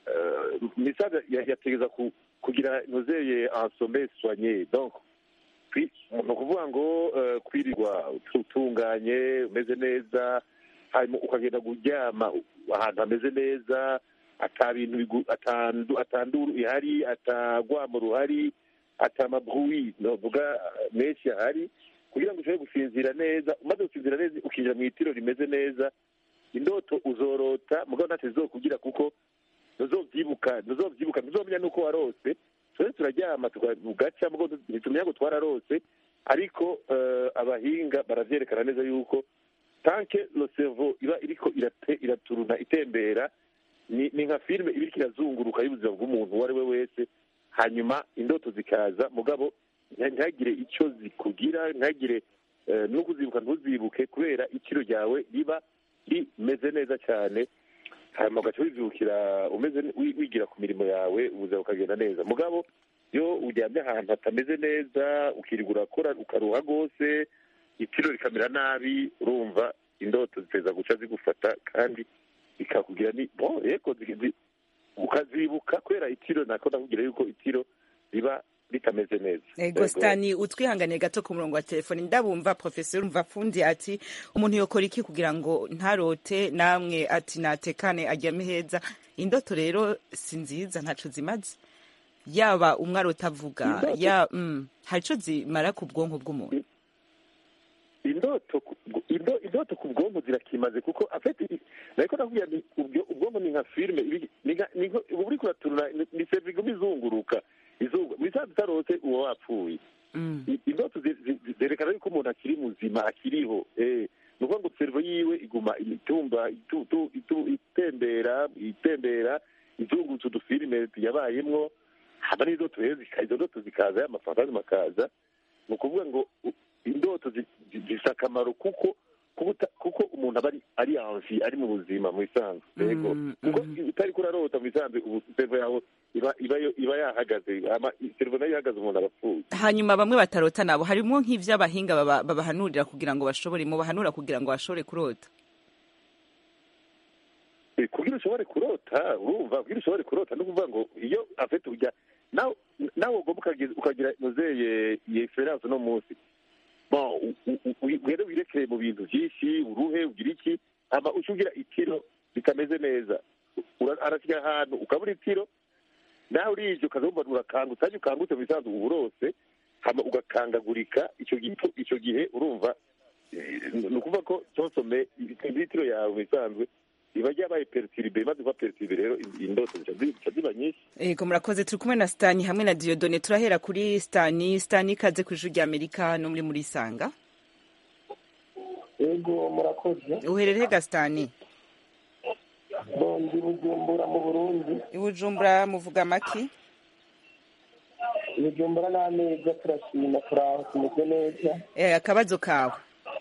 eh, mu bisanzwe ya- yategeza ku- kugira nozeye ansome soigné donc kwi- ni ukuvuga ngo eh, kwirirwa utunganye umeze neza hanyuma ukagenda kuryama ahantu hameze neza ata bintu bigu- atandu- atanduru ihari atagwamo ruhari ata mabruwi novuga menshi ahari kugira ngo ushobore gusinzira neza umaze gusinzira neza ukinjira mu itiro rimeze neza indoto uzorota mugabo ntacyo zizokubwira kuko ntuzovyibuka ntuzovyibuka ntuzomenya nuko warose twese turaryama tugaca mugabo ntitumenya ngo twararose ariko eh, abahinga baravyerekana neza yuko tanke lo cerveau iba iriko irate- iraturuna itembera ni ni nka filime iba iriko irazunguruka y'ubuzima bw'umuntu uwo ari we wese hanyuma indoto zikaza mugabo nta- ntihagire icyo zikugira ntihagire eh, no kuzibuka ntuzibuke kubera ikiro ryawe riba rimeze neza cyane hanyuma ugaca wizibukira umeze ne- wi- wigira ku mirimo yawe ubuzima bukagenda neza mugabo iyo uryamye ahantu hatameze neza ukirirwa urakora ukaruha rwose itiro rikamera nabi urumva indoto ziteza guca zigufata kandi bikakugira ni bo yego zi- zi- ukazibuka kubera itiro nako ndakubwira yuko itiro riba ritameze neza ego Yego. stani utwihanganiye gato ku murongo wa telefoni ndabumva profesor umva fundi ati umuntu yokora iki kugira ngo ntarote namwe ati natekane aryame heza indoto rero si nziza ntaco zimaze yaba umwe arota avuga Indoto- ya mm, hari ico zimara ku bwonko bw'umuntu indoto ku- indo- indoto ku bwonko zirakimaze kuko afite nariko nakubwira ni ubwo- ubwonko ni nka filime ibi- ni nka- ni nko- uba uriko uraturura ni- ni servo iguma izunguruka izungu bisanzwe utarose uba wapfuye Mm. I- indoto zi- zi- zi- zerekana yuko umuntu akiri muzima akiriho eh ni ukuvuga ngo servo yiwe iguma itumba itu- tu- itu- itembera itembera izungurutse udufilime yabayemwo haba n'indoto rero zika- izo ndoto zikaza y'amafantazi makaza ni ukuvuga ngo u- indoto zi- zi- zifite akamaro kuko kuko uta- kuko umuntu aba ari ari anvi ari mu buzima mu bisanzwe yego Mm, kuko mhm. utari kurarota mu bisanzwe ubu servo yawe iba iba yo- iba yahagaze ama- servo nayo ihagaze umuntu arapfuye hanyuma bamwe batarota nabo harimo nk'ivy'abahinga baba- babahanurira kugira ngo bashobore mu bahanura kugira ngo bashobore kurota Eh, kugira ushobore kurota urumva kugira ushobore kurota ni ukuvuga ngo iyo afite ujya nawe nawe ugomba ukagira- ukagira nozeye iyi experience uno munsi bon u- u- u- ugende wirekere mu bintu byinshi uruhe ugira iki hama uca ugira itiro ritameze neza Ura- arashyira ahantu ukabura itiro nawe urije ukazumva urakangutse hanyuma ukangutse mu bisanzwe uba urose hama ugakangagurika icyo gihe icyo gihe urumva eh, ni ukuvuga ko tonsome itiro yawe mu bisanzwe iba ryabaye peritiribe imaze kuba peritiribe rero indoto zica zi- zica ziba nyinshi ego murakoze turi kumwe na stani hamwe na diodone turahera kuri stani stani ikaze ku ijuru rya amerika no muri muri sanga yego murakoze uherereye ga stani bondi bujumbura mu burundi ibujumbura muvuga maki bujumbura n'ameza turashima turaho tumeze neza Eh, akabazo kawe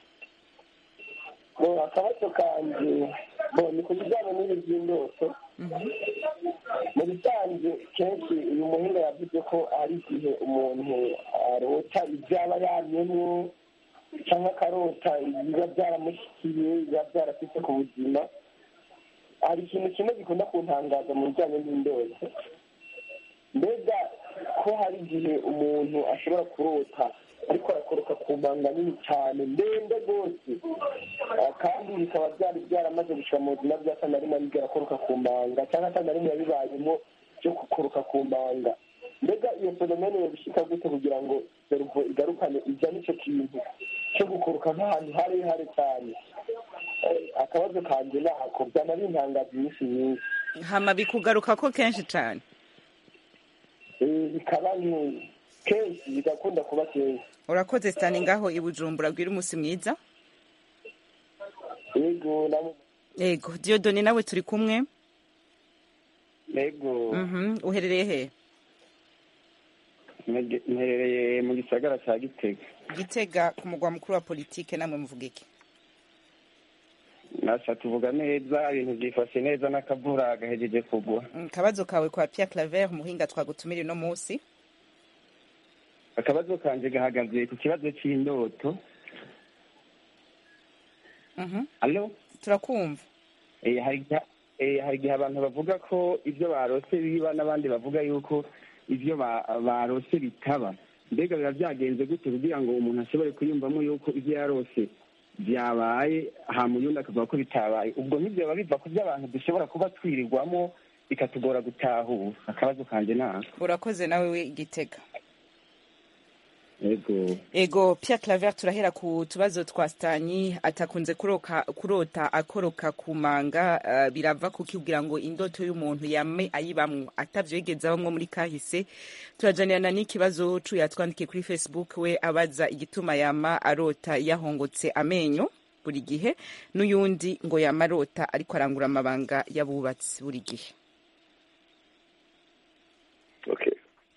bo akabazo kanje bo ni ku bijyanye n'ibi by'indoto mu bisanzwe kenshi uyu muhinga yavuze ko hari igihe umuntu arota ibyo aba yamyemwo cyangwa akarota ibiba byaramushyikiye biba byarafite ku buzima hari ikintu kimwe gikunda kuntangaza mu bijyanye n'indoto mbega ko hari igihe umuntu ashobora kurota ariko arakoroka ku manga nini cyane ndende rwose Ah, kandi bikaba byari byaramaze gushira mu buzima bwe asa na rimwe aribwo arakoroka ku manga cyangwa asa na rimwe yabibayemo byo gukoroka ku manga mbega iyo fenomene yobishika gute kugira ngo seruvo igarukane ijya icyo kintu cyo gukuruka nk'ahantu harehare cyane Eh, akabazo kanje nako byana bintangaza iminsi myinshi hama bikugaruka ko kenshi cyane Eh, bikaba nke- kenshi bigakunda kuba kenshi urakoze sitani ngaho i bujumbura bwira umunsi mwiza yego namo yego diyodoni nawe turi kumwe yego Mhm, uherereye he mperereye mu gisagara cya gitega gitega ku mugwa mukuru wa politike namwe muvuga iki nasha tuvuga neza ibintu byifashe neza n'akavura gahejeje kugwa Mm, kabazo kawe kwa Pierre Claver umuhinga twagutumira uno munsi akabazo kanje gahagaze ku kibazo cy'indoto Mhm, alo turakumva Eh, hari igihe eh, hari igihe abantu bavuga ko ibyo barose biba n'abandi bavuga yuko ibyo ba- barose bitaba mbega biba byagenze gute kugira ngo umuntu ashobore kuyumvamo yuko ibyo yarose byabaye hama uyundi akavuga ko bitabaye ubwo ntibyoba biva ku byo abantu dushobora kuba twirirwamo bikatugora gutahura akabazo kanje nako urakoze nawe we gitega yego ego Pierre Claver turahera ku tubazo twa Stani atakunze kuroka kurota akoroka ku manga uh, birava kuki kugira ngo indoto y'umuntu yame ayibamwo atavyegeza bamwe muri kahise turajanirana n'ikibazo cu yatwandikiye kuri Facebook we abaza igituma yama arota yahongotse amenyo buri gihe n'uyundi ngo yama arota ariko arangura amabanga y'abubatsi buri gihe okay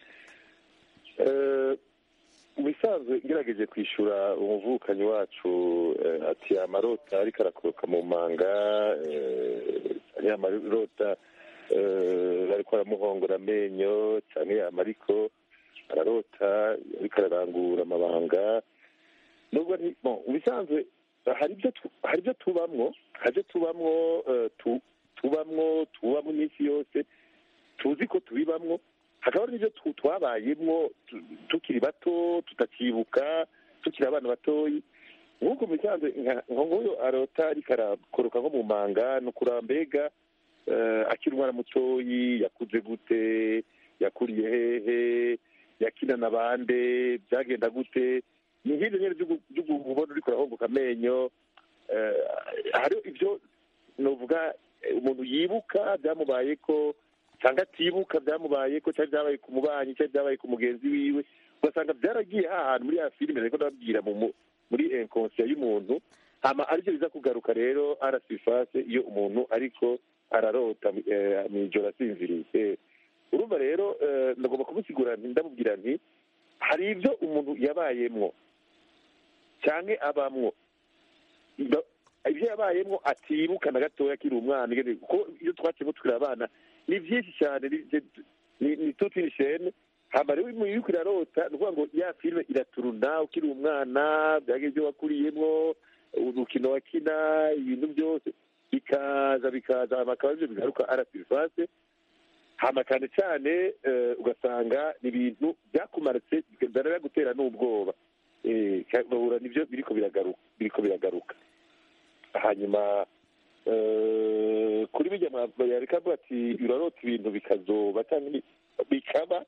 Eh, mu bisanzwe ngerageje kwishyura umuvukanyi wacu eh, ati amarota ariko arakoroka mu manga eh, cyane amarota eh, ariko aramuhongora amenyo cyane yama ariko ararota ariko ararangura amabanga nubwo ari bon mu bisanzwe hari ibyo tu- hari ibyo tubamwo hari ibyo tubamwo eh, tu- tubamwo tubamwo iminsi yose tuzi ko tubibamwo hakaba hari n'ibyo tu- twabayemwo tu- tukiri bato tutakibuka tukiri abana batoyi nk'uko mu bisanzwe nka- nka nk'uyu arota ariko arakoroka nko mu manga ni ukuraba mbega eh, akiri umwana mutoyi yakuze gute yakuriye hehe yakina na bande byagenda gute ni nk'ibyo nyine byo- byo kubona uriko urahongoka amenyo eh, hariho ibyo novuga eh, umuntu yibuka byamubaye ko cyangwa atibuka byamubaye ko cyari byabaye ku mubanyi cyari byabaye ku mugenzi wiwe ugasanga byaragiye hahantu muri ya filime ariko ndababwira mu mu- muri inkonsiya y'umuntu hama aribyo biza kugaruka rero arasifase iyo umuntu ariko ararota eh, mw'ijoro asinziriye Eh, urumva rero eh, ndagomba kumusigura nti ndamubwira nti hari ibyo umuntu yabayemwo cyangwa abamwo Ndo- ibyo yabayemwo atibuka na gatoya akiri umwana ingene- kuko iyo twakiyemo tukiri abana ni byinshi cyane ni- ni- ni tuti ni shene hama rero iyo uriko irarota ni ukuvuga ngo ya filime iraturuna ukiri umwana byaga ibyo wakuriyemwo urukino wakina ibintu byose bikaza bikaza hama akaba aribyo bigaruka arasifase hama cyane cyane eh, ugasanga ni ibintu byakumaritse biranagutera n'ubwoba Eh, ugahura nibyo biriko biragaruka biriko biragaruka hanyuma eh, kuri bijya yareka avuga ati urarota ibintu bikazoba cyangwa ni- bikaba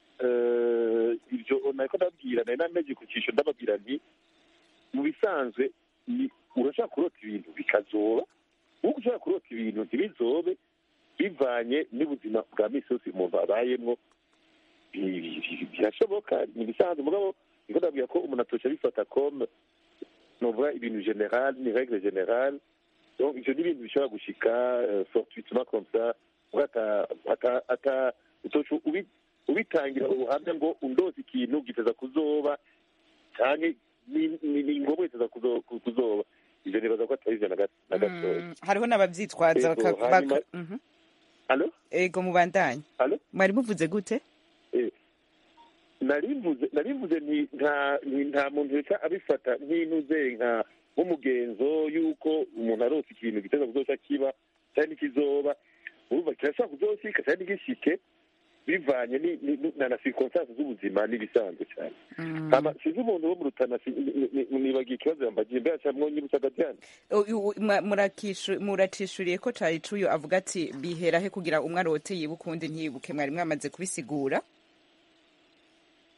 eh, ibyo nariko ndabwira nari nameje ku cyisho ndababwira nti mu bisanzwe ni urashaka kurota ibintu bikazoba nk'uko ushobora kurota ibintu ntibizobe bivanye n'ubuzima bwa misi yose umuntu abayemwo bi- bi- bi- birashoboka ni ibisanzwe mugabo niko ndabwira ko umuntu atosha abifata comme novuga ibintu general ni règle générale donc ivyo ni ibintu bishobora gushika euh, fortuitement comme ça uga ata ata ata utosha ubi- ubitangira ubuhamya ngo undoze ikintu giteza kuzoba canke ni- ni ni ngombwa giteza kuzo- kuzoba ivyo nibaza ko atari ivyo na ga- na gatoya Mm, hariho n'abavyitwaza Ego, baka- hanyuma- baka- Mhm. alo ego mubandanye alo mwari muvuze gute Eh, narimvuze narimvuze nti nta nti nta muntu reka abifata nk'inuze nka nk'umugenzo y'uko umuntu arose ikintu giteza kuzoca kiba cyangwa n'ikizoba urumva kirashobora kuzoshika cyangwa ntigishike bivanye ni- ni- ni- na na circonstance z'ubuzima n'ibisanzwe cyane hama sinzi umuntu wo mu rutana si- ni- ni- ni- nibagiye ikibazo yambagiye mbere aca mwonyibutsa agatyana U- u- mwa- murakishu- muracishuriye ko cari cuyo avuga ati bihera he kugira umwe arote yibuke uwundi ntiyibuke mwari mwamaze kubisigura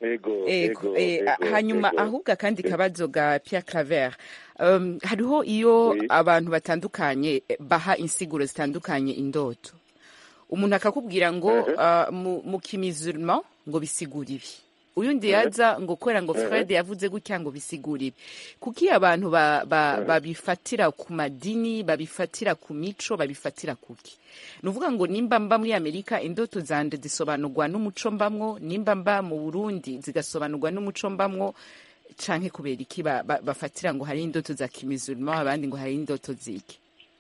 ego Ego, ego eh, ego, hanyuma ego. ahubwo akandi kabazo ga Pierre Claver um, hariho iyo Oui. abantu batandukanye eh, baha insiguro zitandukanye indoto umuntu akakubwira ngo uh, mu, mu kimizurma ngo bisigura ibi uyundi yaza ngo kubera ngo Fred yavuze gutya ngo bisigura ibi kuki abantu ba, ba, babifatira ku madini babifatira ku mico babifatira kuki ni ukuvuga ngo nimba mba muri amerika indoto zanje zisobanurwa n'umuco mbamwo nimba mba mu burundi zigasobanurwa n'umuco mbamwo canke kubera iki ba- ba- bafatira ngo hari indoto za kimizurima abandi ngo hari indoto ziki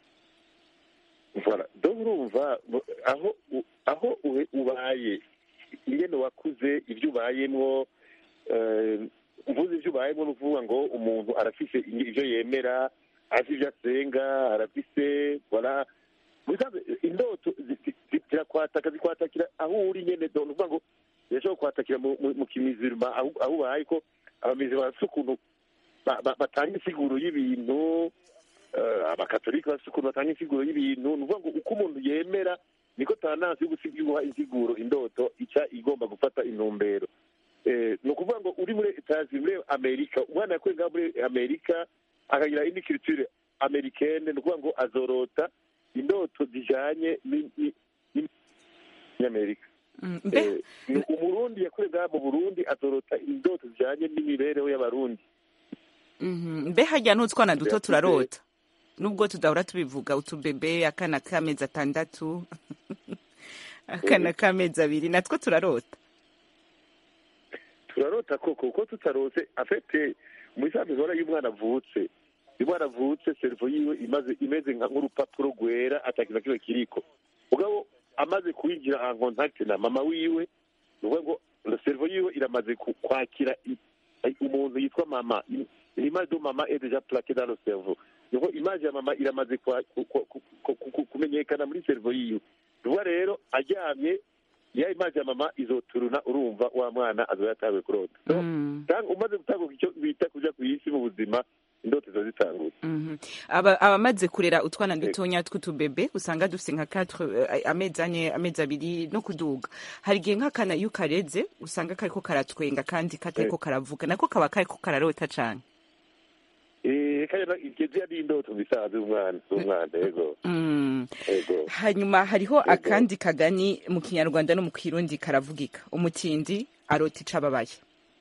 Voilà. donc urumva mu- aho u- aho ube- ubaye ingene wakuze ibyo ubayemwo eh, uvuze ibyo ubayemwo ni ukuvuga ngo umuntu arafise i- ibyo yemera azi ibyo asenga arafise voilà Musanze, indoto zi- zi- zi- zirakwataka zikwatakira aho uri nyene donc ni ukuvuga ngo zirashobora kwatakira mu- mu mu kimizirima aho aho ubaye ko abamizi bafise ukuntu ba- ba- batanga insiguro y'ibintu eh, abakatolika bafite ukuntu batanga insiguro y'ibintu ni ukuvuga ngo uko umuntu yemera niko tanasi yo gusiga guha insiguro indoto ica igomba gufata intumbero Eh, ni ukuvuga ngo uri muri etazi muri amerika umwana yakuye ngaho muri amerika akagira indi culture americaine ni ukuvuga ngo azorota indoto zijanye ni- ni- ni- n'amerika Mm, mbe Eh, ni umurundi yakuye ngaho mu burundi azorota indoto zijanye n'imibereho y'abarundi Mhm. mbe harya n'utwana duto Yakuze. turarota nubwo tudahora tubivuga utubebe akana k'amezi atandatu akana k'amezi abiri natwo turarota turarota koko kuko tutarose afite muri saa mizora y'umwana avutse iyo umwana avutse servo yiwe imaze imeze nka- nk'urupapuro rwera atakintu na kimwe kiriko mugabo amaze kwinjira en contact na mama wiwe ni ukuvuga ngo servo yiwe iramaze ku- kwakira i- i- umuntu yitwa mama l'image de mama est déjà plaquée dans le cerveau niho image ya mama iramaze kwa- ku- ku- ku- ku- ku- kumenyekana muri servo yiwe ni ukuvuga rero aryamye ya image ya mama izoturuna urumva wa mwana azoba yatawe kurota So, Mm. tang- umaze gutanguka icyo bita kuja ku isi mu buzima indoto ziba zitanguye Mhm. Aba- abamaze kurera utwana dutonya tw'utubebe usanga dufite nka 4 amezi ane amezi abiri no kuduga hari igihe nk'akana iyo ukareze usanga kariko karatwenga kandi katariko karavuga nako kaba kariko kararota cane Eh, kandi na- igeze ari indoto bisanzwe umwana umwana yego Mm. yego hanyuma hariho akandi kagani mu kinyarwanda no mu kirundi karavugika umutindi arota ico ababaye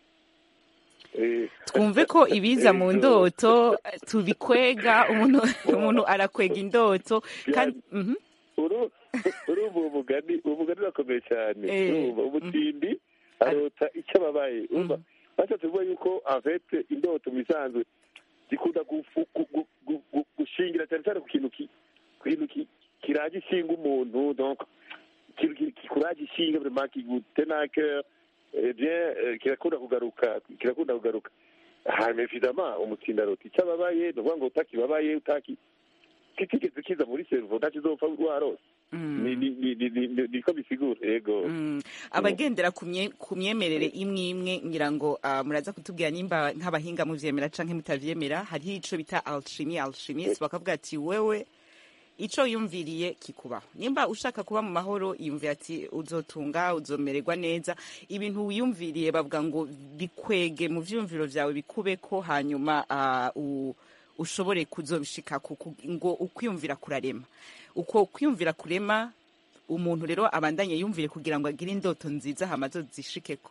Eh, twumve ko ibiza mu Yego. ndoto tubikwega umuntu umuntu arakwega indoto kandi mhm. uru urumva uwo mugani uwo mugani urakomeye cyane Eh, urumva umutindi arota icyo ababaye urumva bashatse kuvuga yuko avete indoto mu bisanzwe zikunda gufu- gu- gu- gu- gu- gushingira cyane cyane ku kintu ki- ku kintu ki- kiraje ishinga umuntu donc ikintu ki- kikuraje ishinga vraiment kigutenake eh bien eh, kirakunda kugaruka kirakunda kugaruka hanyuma évidemment umutindi arota icyo ababaye ni ukuvuga ngo utakibabaye utaki kitigeze kiza muri servo ntakizopfa warose Mm. ni ni ni ni ni ni- niko bisigura yego Mm. abagendera ku mye- ku myemerere imwe imwe ngira ngo ah, muraza kutubwira nimba nk'abahinga muvyemera canke mutavyemera hariho ico bita alchimie alchimiste bakavuga ati wewe ico yumviriye kikubaho nimba ushaka kuba mu mahoro yumvira ati uzotunga uzomererwa neza ibintu wiyumviriye bavuga ngo bikwege mu vyumviro vyawe bikubeko hanyuma ah, u- ushobore kuzobishika ngo ukwiyumvira kurarema uko kwiyumvira kurema umuntu rero abandanye yumvire kugira ngo agire indoto nziza hama zishikeko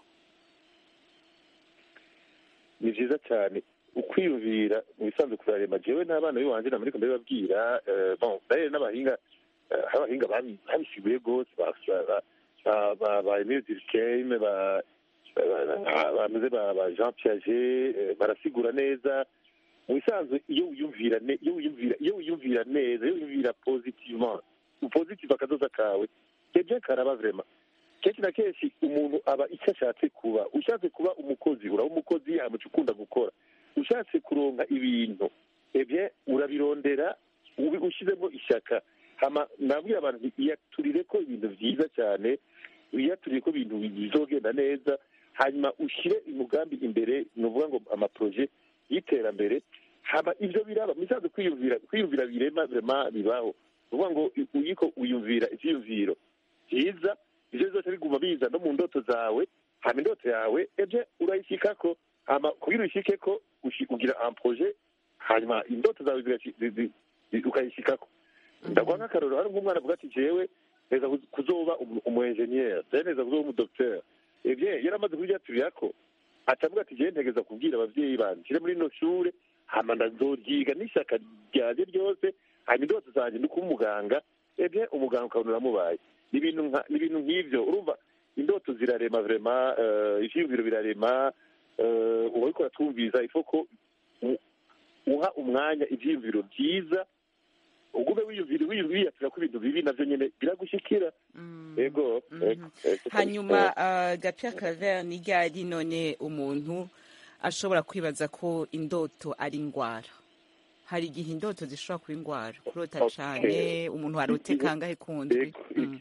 ni byiza cyane ukwiyumvira mu bisanzwe kurarema jewe n'abana b'iwanje na muriko ndabibabwira eh, bon d'ailleurs n'abahinga eh, hari abahinga babi- babisiguye rwose ba- ba- ba- ba ba Emile Durkheim ba ba- ba- bameze ba ba Jean Piaget eh, barasigura neza mu bisanzwe iyo wiyumvira ne- iyo wiyumvira iyo wiyumvira neza iyo wiyumvira positivement positive akazoza kawe kebye karaba vraiment kenshi na kenshi umuntu aba icyo ashatse kuba ushatse kuba umukozi uraba umukozi amuca ukunda gukora ushatse kuronka ibintu ebye urabirondera ubi ushyizemo ishyaka hama nabwira abantu nti iyaturire ko ibintu byiza cyane iyaturire ko ibintu bizogenda neza hanyuma ushyire umugambi imbere ni ukuvuga ngo amaproje y'iterambere hama ibyo biraba misanzwe kwiyumvira kwiyumvira birema birema bibaho ni ukuvuga ngo uyiko uyumvira ibyiyumviro byiza ibyo byose biguma biza no mu ndoto zawe hama indoto yawe eje urayishyikako hama kugira uyishyikeko ushi- ugira un projet hanyuma indoto zawe zigashi- zi- zi- zi- ukayishyikako ndaguha nk'akarorero hari nk'umwana avuga ati jewe neza kuz- kuzoba umu- umu engineer jewe neza kuzoba umu docteur ebye yaramaze kuryaturirako atavuga ati jewe ntegeza kubwira abavyeyi banje nshire muri ino shure hama ndazoryiga n'ishyaka ryanje ryose hanyuma indoto zanje ni kuba umuganga ebye umuganga ukabona uramubaye ni ibintu nka- ni ibintu nk'ivyo urumva indoto zirarema vrema uh, ivyiyumviro birarema uh, uwariko aratwumviza ifo ko u- uha umwanya ivyiyumviro vyiza ugume wiyumvira wiyumvira ko ibintu bibi navyo nyene biragushikira ego ego, ego. hanyuma uh, gapia claver ni ryari none umuntu ashobora kwibaza ko indoto ari ingwara hari igihe indoto zishobora kuba ingwara kurota Okay. cane umuntu arote kangahe kundwi Ego. Mm.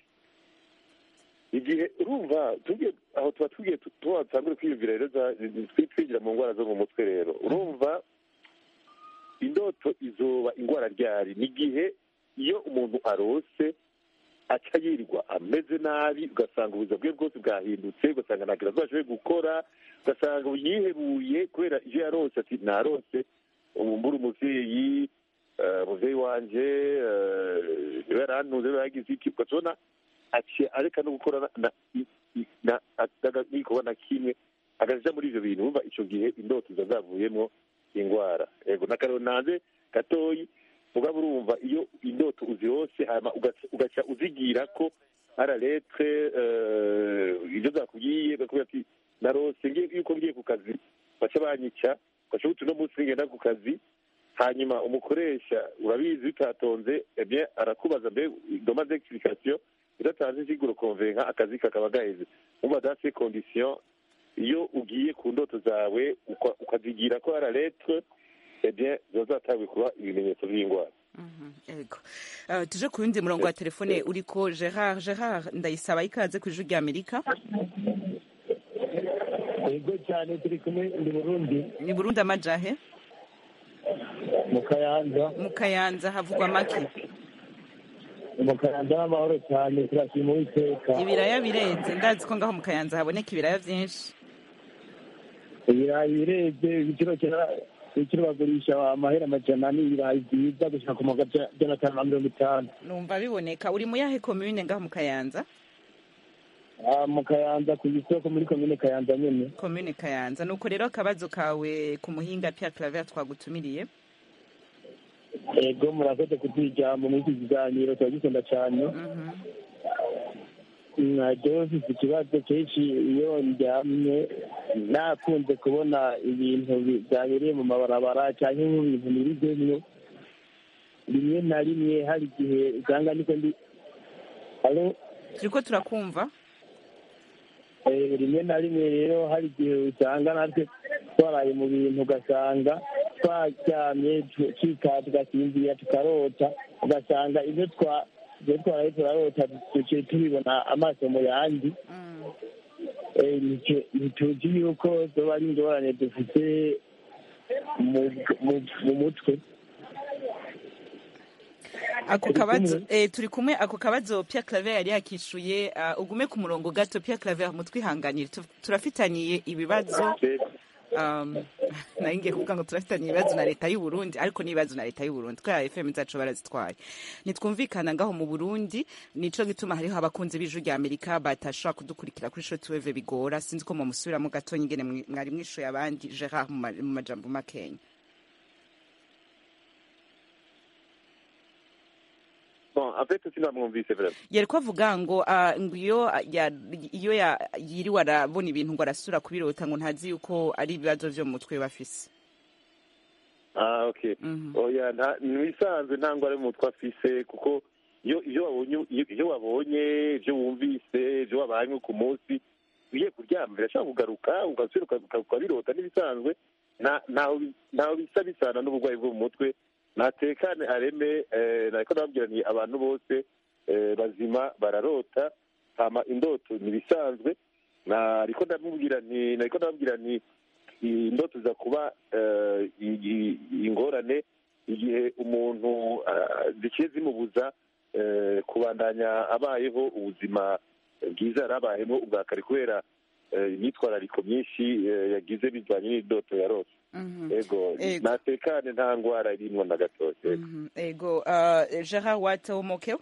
igihe urumva tugiye aho tuba tugiye tu- tuba dutangure kwiyumvira rero za- twi- twigira mu ndwara zo mu mutwe rero urumva indoto izoba indwara ryari ni igihe iyo umuntu arose aca yirirwa ameze nabi ugasanga ubuzima bwe bwose bwahindutse ugasanga ntabwo azashoboye gukora ugasanga yihebuye kubera ibyo yarose ati narose ubumbura umuvyeyi eh, umuvyeyi wanje eh, niwe yarantuze niwe yagize iki ugatubona aciye areka no gukora na- na- i- i- na- ataga- n'igikorwa na kimwe agaja muri ivyo bintu umva ico gihe indoto ziba zavuyemwo ingwara yego n'akarero nanze gatoyi mugabo urumva iyo indoto uzirose hama ugaca- ugaca uzigira ko ara letre ibyo zakubwiye bakubwira ati narose ngiye yuko ngiye ku kazi baca banyica baca buti uno munsi ngenda ku kazi hanyuma umukoresha urabizi bitatonze eh bien arakubaza mbe doma d'explication udatanze insiguro konvenka akazi kakaba gaheze umva dans ces conditions iyo ugiye ku ndoto zawe uka- ukazigira ko ara letre eh bien ziba zatanguye kuba ibimenyetso by'indwara ego uh, tuje ku yundi murongo wa telefone uriko gerard gerard ndayisaba ikaze ku ijwi rya amerika yego cyane turi kumwe ndi burundi ni burundi amajahe mu kayanza mu kayanza havugwa make mu kayanza n'amahoro cyane turashima uwiteka ibiraya birenze ndazi ko ngaho mu kayanza haboneka ibiraya vyinshi ibirayi birebye igiciro kira- igiciro bagurisha amahera amajana n'ibirayi byiza gushika ku magana atanu na mirongo itanu numva biboneka uri mu yahe komune ngaho mu kayanza Ah, mu kayanza ku isoko muri komine kayanza nyene komune kayanza nuko rero akabazo kawe ku muhinga Pierre Claver twagutumiriye ego murakoze kuduha ijambo muri iki kiganiro turagikunda cyane jewe mfite ikibazo kenshi iyo ndyamye nakunze kubona ibintu bi- byabereye mu mabarabara cyangwa nk'ibintu nibigemwo rimwe na rimwe hari igihe usanga niko ndi Alo? turiko turakumva Eh, rimwe na rimwe rero hari igihe usanga natwe twaraye mu bintu ugasanga twaryamye tu- tukika tugasinzira tukarota ugasanga ibyo twa ibyo twaraye turarota duciye tubibona amaso mu yandi Eh, nicyo- ntituzi yuko zoba ari ingorane dufite mu- mu- mu mutwe ako Turi kabazo kumwe? eh, turi kumwe ako kabazo Pierre Claver yari yakishuye uh, ugume ku murongo gato Pierre Claver mutwihanganire Tu- turafitaniye ibibazo um, nari ngiye kuvuga ngo turafitanye ibibazo na leta y'u Burundi ariko n'ibibazo na leta y'u Burundi kubera FM zacu barazitwaye nitwumvikana ngaho mu Burundi nico gituma hariho abakunzi b'ijwi rya Amerika batashobora kudukurikira kuri shortwave bigora sinzi ko mumusubiramo gato nyingene mwi- mwari mwishuye abandi Gerard mu ma- mu majambo makenya bon en fait sinamwumvise vraiment yariko avuga ngo ah, ngo iyo ya- iyo ya- yiriwe arabona ibintu ngo arasura kubirota ngo ntazi yuko ari ibibazo vyo mu mutwe bafise ah okay oya nta nibisanzwe nta ngwara mu mutwe afise kuko iyo iyo wabonye iyo iyo wabonye ibyo wumvise ibyo wabanye ku munsi ugiye kuryama birashobora kugaruka ugasubira uka- uka- ukabirota n'ibisanzwe nta- ntaho bi- ntaho bisa bisana n'uburwayi bwo mu mutwe natekane areme eh, nariko nababwira ni abantu bose eh, bazima bararota hama indoto nibisanzwe nariko ndamubwira nti nariko ndababwira nti indoto za kuba eh, i- i- ingorane igihe umuntu ah, zikiye zimubuza eh, kubandanya abayeho ubuzima bwiza yari abayemo ubwa kare kubera eh, imyitwarariko myinshi eh, yagize bijyanye n'indoto yarose Mhm. ego Ego. natekane nta ngwara irimwo na gatoya ego. Mhm. ego uh, gerard watomokewe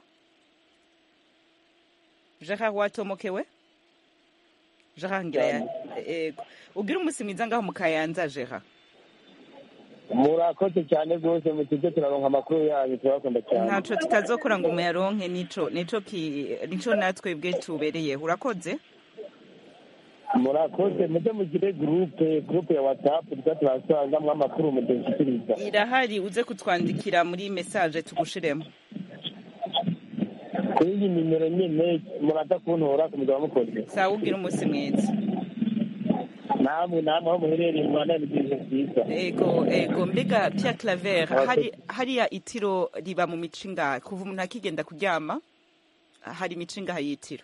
gerard watomokewe gerard ngira ya ego ugira umunsi mwiza ngaho mu kayanza gerard murakoze cyane rwose mutujye turaronka amakuru yanyu turabakunda cyane ntaco tutazokora ngo muyaronke nico nico ki nico natwebwe tubereyeho urakoze murakoze mujye mugire gurupe gurupe ya watsapu tuza turasangamo amakuru mudushyikiriza irahari uze kutwandikira muri message tugushiremo kuri iyi nimero nyine muraza kuntora kumugaba mukoze sawa ugira umunsi mwiza namwe namwe aho muherereye mu rwanda ni byiza byiza ego ego mbega Pierre Claver Murakoze. hari hariya itiro riba mu mico ingahe kuva umuntu akigenda kuryama hari imico ingahe y'itiro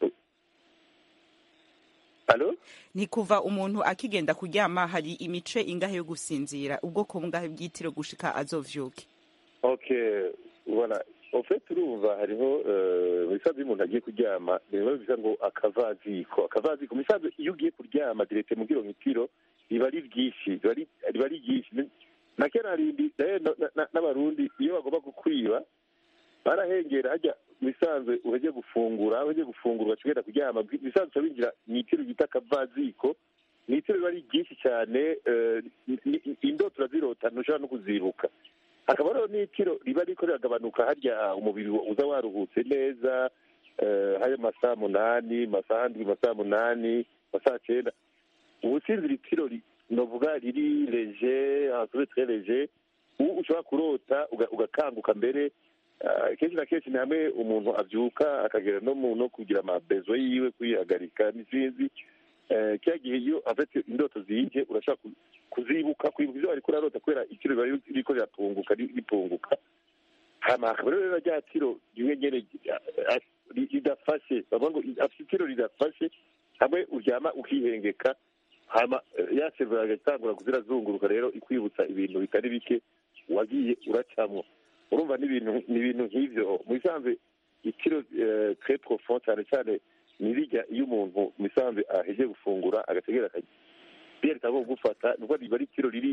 Alo? ni kuva umuntu akigenda kuryama hari imice ingahe yo gusinzira ubwoko bungahe bw'itiro gushika azovyuke okay voilà en fait urumva hariho eh, mu bisanzwe iyo umuntu agiye kuryama ni biba bisa ngo akavaziko akavaziko mu bisanzwe iyo ugiye kuryama direte mu kilometero riba ari ryinshi riba ari- riba ari ryinshi Ni- na kera harindi naye na- na- na- n'abarundi iyo bagomba kukwiba barahengera hajya mu bisanzwe uhejye gufungura uhejye gufungura ugaca ugenda kuryama mu bisanzwe uca winjira mu itiro bita akavaziko ni itiro riba ari ryinshi cyane eh, ni- ni- indoto urazirota ntushobora no kuzibuka hakaba hariho n'itiro riba riko riragabanuka harya umubiri uza waruhutse neza eh, hari amasaha munani masaha ndwi masaha munani masaha cyenda ubusinzira itiro ri- novuga riri leje asobe tre leje ubu ushobora kurota uga- ugakanguka mbere ah, kenshi na kenshi ni hamwe umuntu abyuka akagera no mu no kugira amabezo yiwe kwihagarika n'izindi Eh, kiriya gihe iyo afite indoto ziyije urashaka ku- kuzibuka kwibuka ibyo ariko urarota kubera ikiro riba riri- ririko riratunguka ri- ripunguka hama hakaba rero rya tiro rimwe nyene ah, ah, ri- ridafashe bavuga ngo afite itiro ridafashe hamwe uryama ukihengeka hama eh, ya seriveri agatangura kuzirazunguruka rero ikwibutsa ibintu bitari bike wagiye uracamwo urumva n'ibintu ni ibintu nk'ivyo mu bisanzwe itiro eh, très profond cyane cyane ni rijya iyo umuntu mu bisanzwe aheje gufungura agategera akajya ryerekana ko gufata nubwo riba ari itiro riri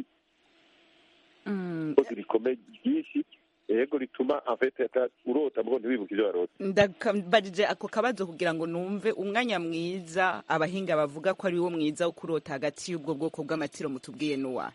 kozi rikomeye ryinshi yego rituma en fait ata- urota mugo ntiwibuke ibyo warota ndakambajije ako kabazo kugira ngo numve umwanya mwiza abahinga bavuga ko ari wo mwiza wo kurota hagati y'ubwo bwoko bw'amatiro mutubwiye n'uwa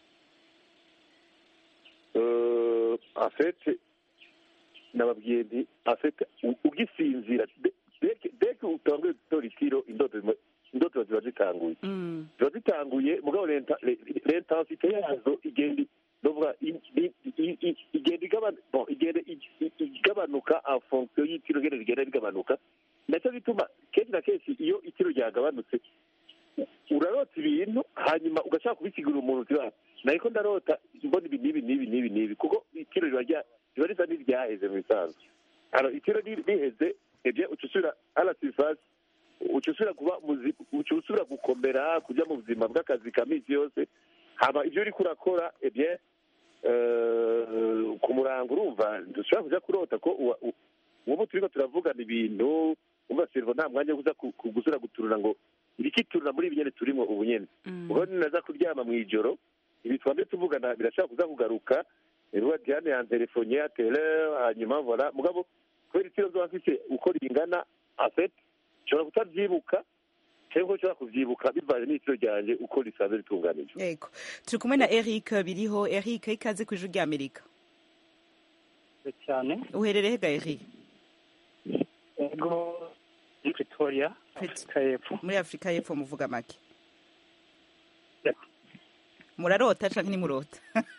Euh, en fait nababwiye nti en fait u- ugisinzira de- deke deke utanguye gutora itiro indoto zima- indoto ziba zitanguye ziba zitanguye mugabo lenta- le- l'intensité yazo igenda novuga i- i- i- i- igenda igabanu- bon, igenda i- i- igabanuka en fonction y'itiro ngene rigenda rigabanuka nacyo gituma kenshi na kenshi iyo itiro ryagabanutse urarota ibintu hanyuma ugashaka kubisigurira umuntu uti "Ah, nariko ndarota mbona ibi n'ibi n'ibi n'ibi n'ibi kuko itiro riba rya- riba risa n'iryaheze mu bisanzwe alors itiro ri- riheze ebye uca usubira à la surface uca usubira kuba muzi- uca usubira gukomera kujya mu buzima bw'akazi ka minsi yose hama ibyo uriko urakora ebye eh, ku murango urumva dushobora kuja kurota ko uwa- u- ubu turiko turavugana ibintu umva servo nta mwanya wo kuza ku- ku- gusubira guturura ngo irikiturura muri ibi nyene turimo ubu nyene ubwo ninaza kuryama mu ijoro ibi twambe tuvugana birashobora kuza kugaruka ruba diane yantelefone ya tele hanyuma vola mugabo kubera itiro zoba mfise uko ringana afet nshobora kutabyibuka cyangwa nshobora kubyibuka bivanye n'itiro ryanje uko risanzwe ritunganijwe yego turi kumwe na eric biriho eric ikaze ku ijwi ry'amerika cyane uherereye ga eric ego muri pretoria afurika y'epfo muri afurika y'epfo muvuga make murarota canke ntimurota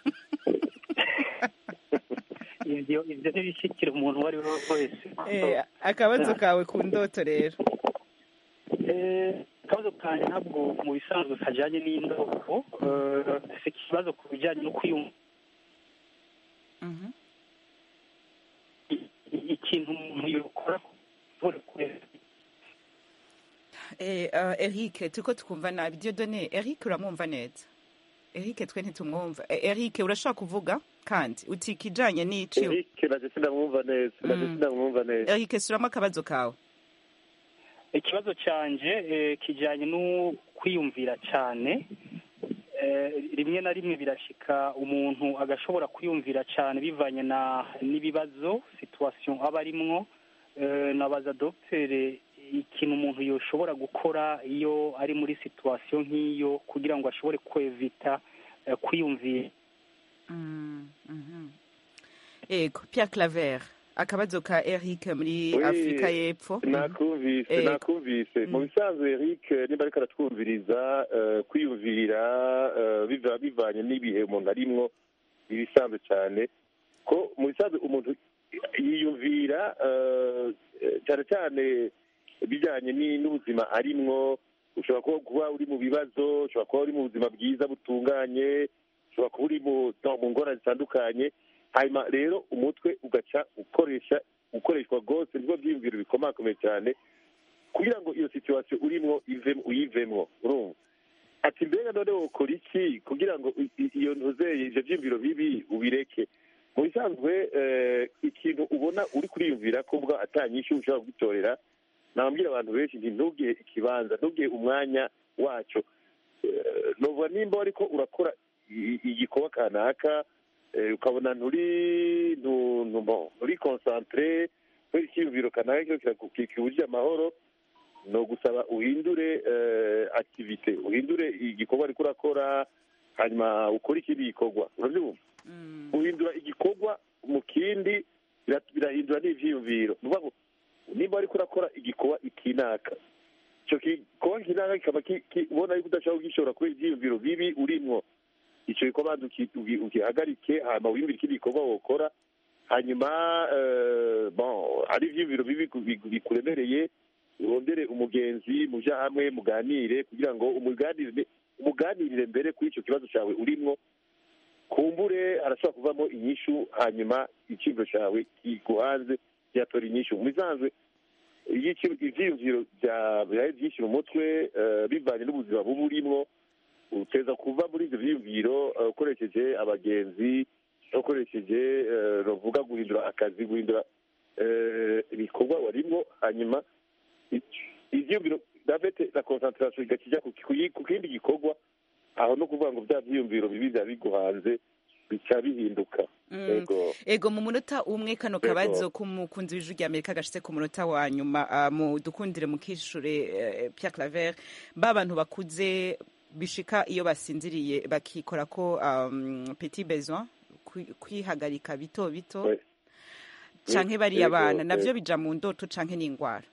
ibyo ibyo ntibishyikira umuntu uwo ari we wese Eh, akabazo kawe ku ndoto rero Eh, akabazo kanjye ntabwo mu bisanzwe kajyanye n'indobo Eh, si ikibazo ku bijyanye no kwiyumva I- ikintu umuntu yakora kubona kureba Eh, uh, Eric turiko tukumva nabi Dieudonné Eric uramwumva neza Eric twe ntitumwumva Eh, Eric urashaka kuvuga kandi uti kijanye n'ici Eric naje sinamwumva neza naje Mm. sinamwumva neza Eric suramo akabazo kawe ikibazo cyanje eh, kijyanye no kwiyumvira cyane Eh, rimwe na rimwe birashika umuntu agashobora kwiyumvira cyane bivanye na n'ibibazo situation aba arimwo Eh, nabaza dogiteri ikintu umuntu yoshobora gukora iyo ari muri situation nk'iyo kugira ngo ashobore kwevita eh, kwiyumvira Mm, mhm. ego Pierre Claver akabazo ka Eric muri Oui, Afrika y'Epfo nakumvise Ego. nakumvise mu bisanzwe Eric niba ariko aratwumviriza eh, kwiyumvira eh, biva bivanye n'ibihe umuntu arimwo ibisanzwe cyane ko mu bisanzwe umuntu yiyumvira eh, eh, cyane cyane bijyanye ni- n'ubuzima arimwo ushobora kuba kuba uri mu bibazo ushobora kuba uri mu buzima bwiza butunganye ushobora kuba uri mu no, mu ngorane zitandukanye hanyuma rero umutwe ugaca ukoresha ukoreshwa rwose nibwo byiyumviro bikomakomeye cyane kugira ngo iyo situwasiyo urimo ivemo uyivemo urumva ati mbega none ukora iki kugira ngo i- i- iyo ntuzeye ibyo byiyumviro bibi ubireke mu bisanzwe eh, ikintu ubona uri kuriyumvira ko ubwo atanyinshi ushobora kugitorera nababwira abantu benshi nti ntugihe ikibanza ntugihe umwanya wacyo Eh, nuvuga nimba ariko urakora i- igikorwa kanaka eh, ukabona nturi ntu- ntu- bon, nturi konsantere kubera icyiyumviro kanaka cyo kikubujije amahoro ni ugusaba uhindure eh, activite uhindure igikorwa ariko urakora hanyuma ukore ikindi gikorwa urabyumva guhindura igikorwa mu kindi bira- birahindura n'ibyiyumviro ni ukuvuga ngo nimba ariko urakora igikorwa ikinaka icyo gikorwa kinaka kikaba ki- ki- ubona yuko udashobora kugishobora kubera ibyiyumviro bibi urimwo icyo gikorwa banza uki- ugi- ugihagarike hanyuma wiyumvire ikindi gikorwa wokora hanyuma eh, bon ari ibyiyumviro bibi ku- bi- bikuremereye urondere umugenzi mujya hamwe muganire kugira ngo umuganirire umuganirire mbere kuri icyo kibazo cyawe urimwo kumbure harashobora kuvamo inyishu hanyuma icyiyumviro cyawe kiguhanze cyatora inyishu mu bisanzwe iyo iki- ivyiyumviro bya- byawe byinshi mu mutwe eh, bivanye n'ubuzima buba urimwo uteza kuva muri ibyo byiyumviro eh, ukoresheje abagenzi ukoresheje eh, novuga guhindura akazi guhindura eh, ibikorwa warimwo hanyuma i- ivyiyumviro davete na concentration igakijya ku ku- ku kindi gikorwa aho no kuvuga ngo bya byiyumviro bibi byaba biguhanze bica bihinduka Mm. yego ego mu munota umwe kano Ego. kabazo k'umukunzi w'ijwi rya amerika gashitse ku munota wa nyuma ah, mu dukundire mu kishure eh, Pierre Claver ba bantu bakuze bishika iyo basinziriye bakikora ko um, petit besoin kwi- kwihagarika bito bito Ouais. canke Oui, bariya ego, bana navyo eh. bija mu ndoto canke n'ingwara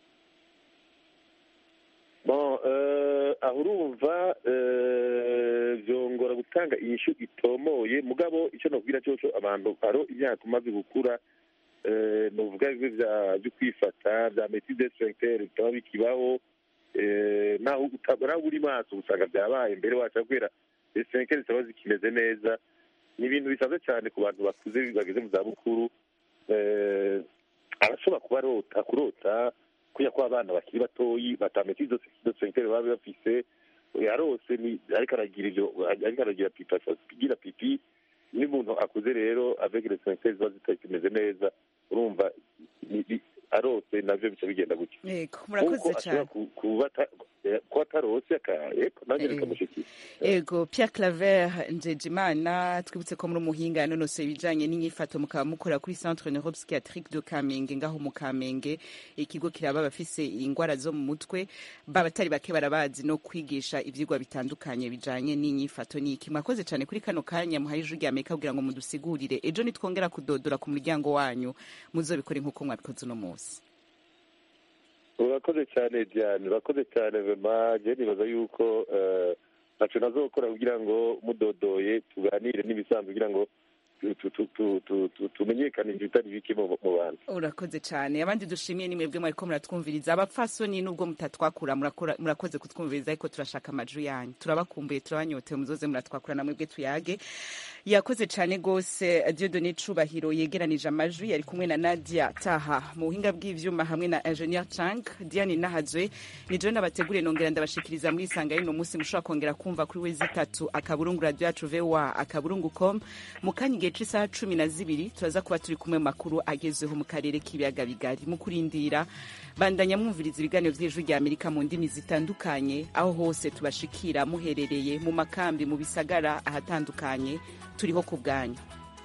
bon eh, aho urumva eh, vyongora gutanga inyishu itomoye mugabo icyo nobwira coco abantu aro imyaka umaze gukura eh, novuga bimwe vya vyo kwifata vya métier sphincter bitaba bikibaho eh, naho uta- naho uri maso usanga vyabaye mbere waca kubera sphincter zitaba zikimeze neza ni ibintu bisanzwe cyane ku bantu bakuze bageze mu zabukuru eh, arashobora kuba arota kurota kuya ko abana bakiri batoyi batamenya izo izo sphincter baba bafise yarose ni ariko aragira ivyo ariko aragira pipi agira pipi n'umuntu akuze rero avec les sphincter ziba zitakimeze neza urumva ni- ni- arose navyo bica bigenda gutya ego murakoze Nk'uko cyane ashobora ku- kuba ata- eh, kuba atarose aka- eko nanjye Eh. bikamushikira ego Pierre Claver Njejimana twibutse ko muri umuhinga yanonosoye ibijanye n'inyifato mukaba mukorera kuri Centre Neuropsychiatrique de Kamenge ngaho mu Kamenge ikigo kiraba abafise ingwara zo mu mutwe babatari bake barabazi no kwigisha ivyigwa bitandukanye bijanye n'inyifato n'iki mwakoze cyane kuri kano kanya muhaye ijwi rya Amerika kugira ngo mudusigurire ejo nitwongera kudodora ku muryango wanyu muzobikore nk'uko mwabikoze uno munsi urakoze cyane diane urakoze cyane vema je nibaza yuko eh, ntaco nazokora kugira ngo mudodoye tuganire n'ibisanzwe kugira ngo tu- tu- tu- tu- tu- tu- tumenyekanishe ibitari bike mu mu bantu urakoze cyane abandi dushimiye ni mwebwe mwariko muratwumviriza abapfasoni nubwo mutatwakura murakora- murakoze kutwumviriza ariko turashaka amajwi yanyu turabakumbuye turabanyotewe muzoze muratwakura na mwebwe tuyage yakoze cyane rwose diodone cubahiro yegeranije amajwi yari kumwe na nadia taha mu buhinga bw'ivyuma hamwe na ingenieur chang diane nahazwe ni jewe nabateguriye nongera ndabashikiriza muri isanga y'uno munsi mushobora kongera kumva kuri wezi itatu akaburungu radio yacu voa akaburungu com mu kanya igihe c'isaha cumi na zibiri turaza kuba turi kumwe mu makuru agezweho mu karere k'ibiyaga bigari mu kurindira bandanya mwumviriza ibiganiro vy'ijwi rya amerika mu ndimi zitandukanye aho hose tubashikira muherereye mu makambi mu bisagara ahatandukanye turiho ku bwanyu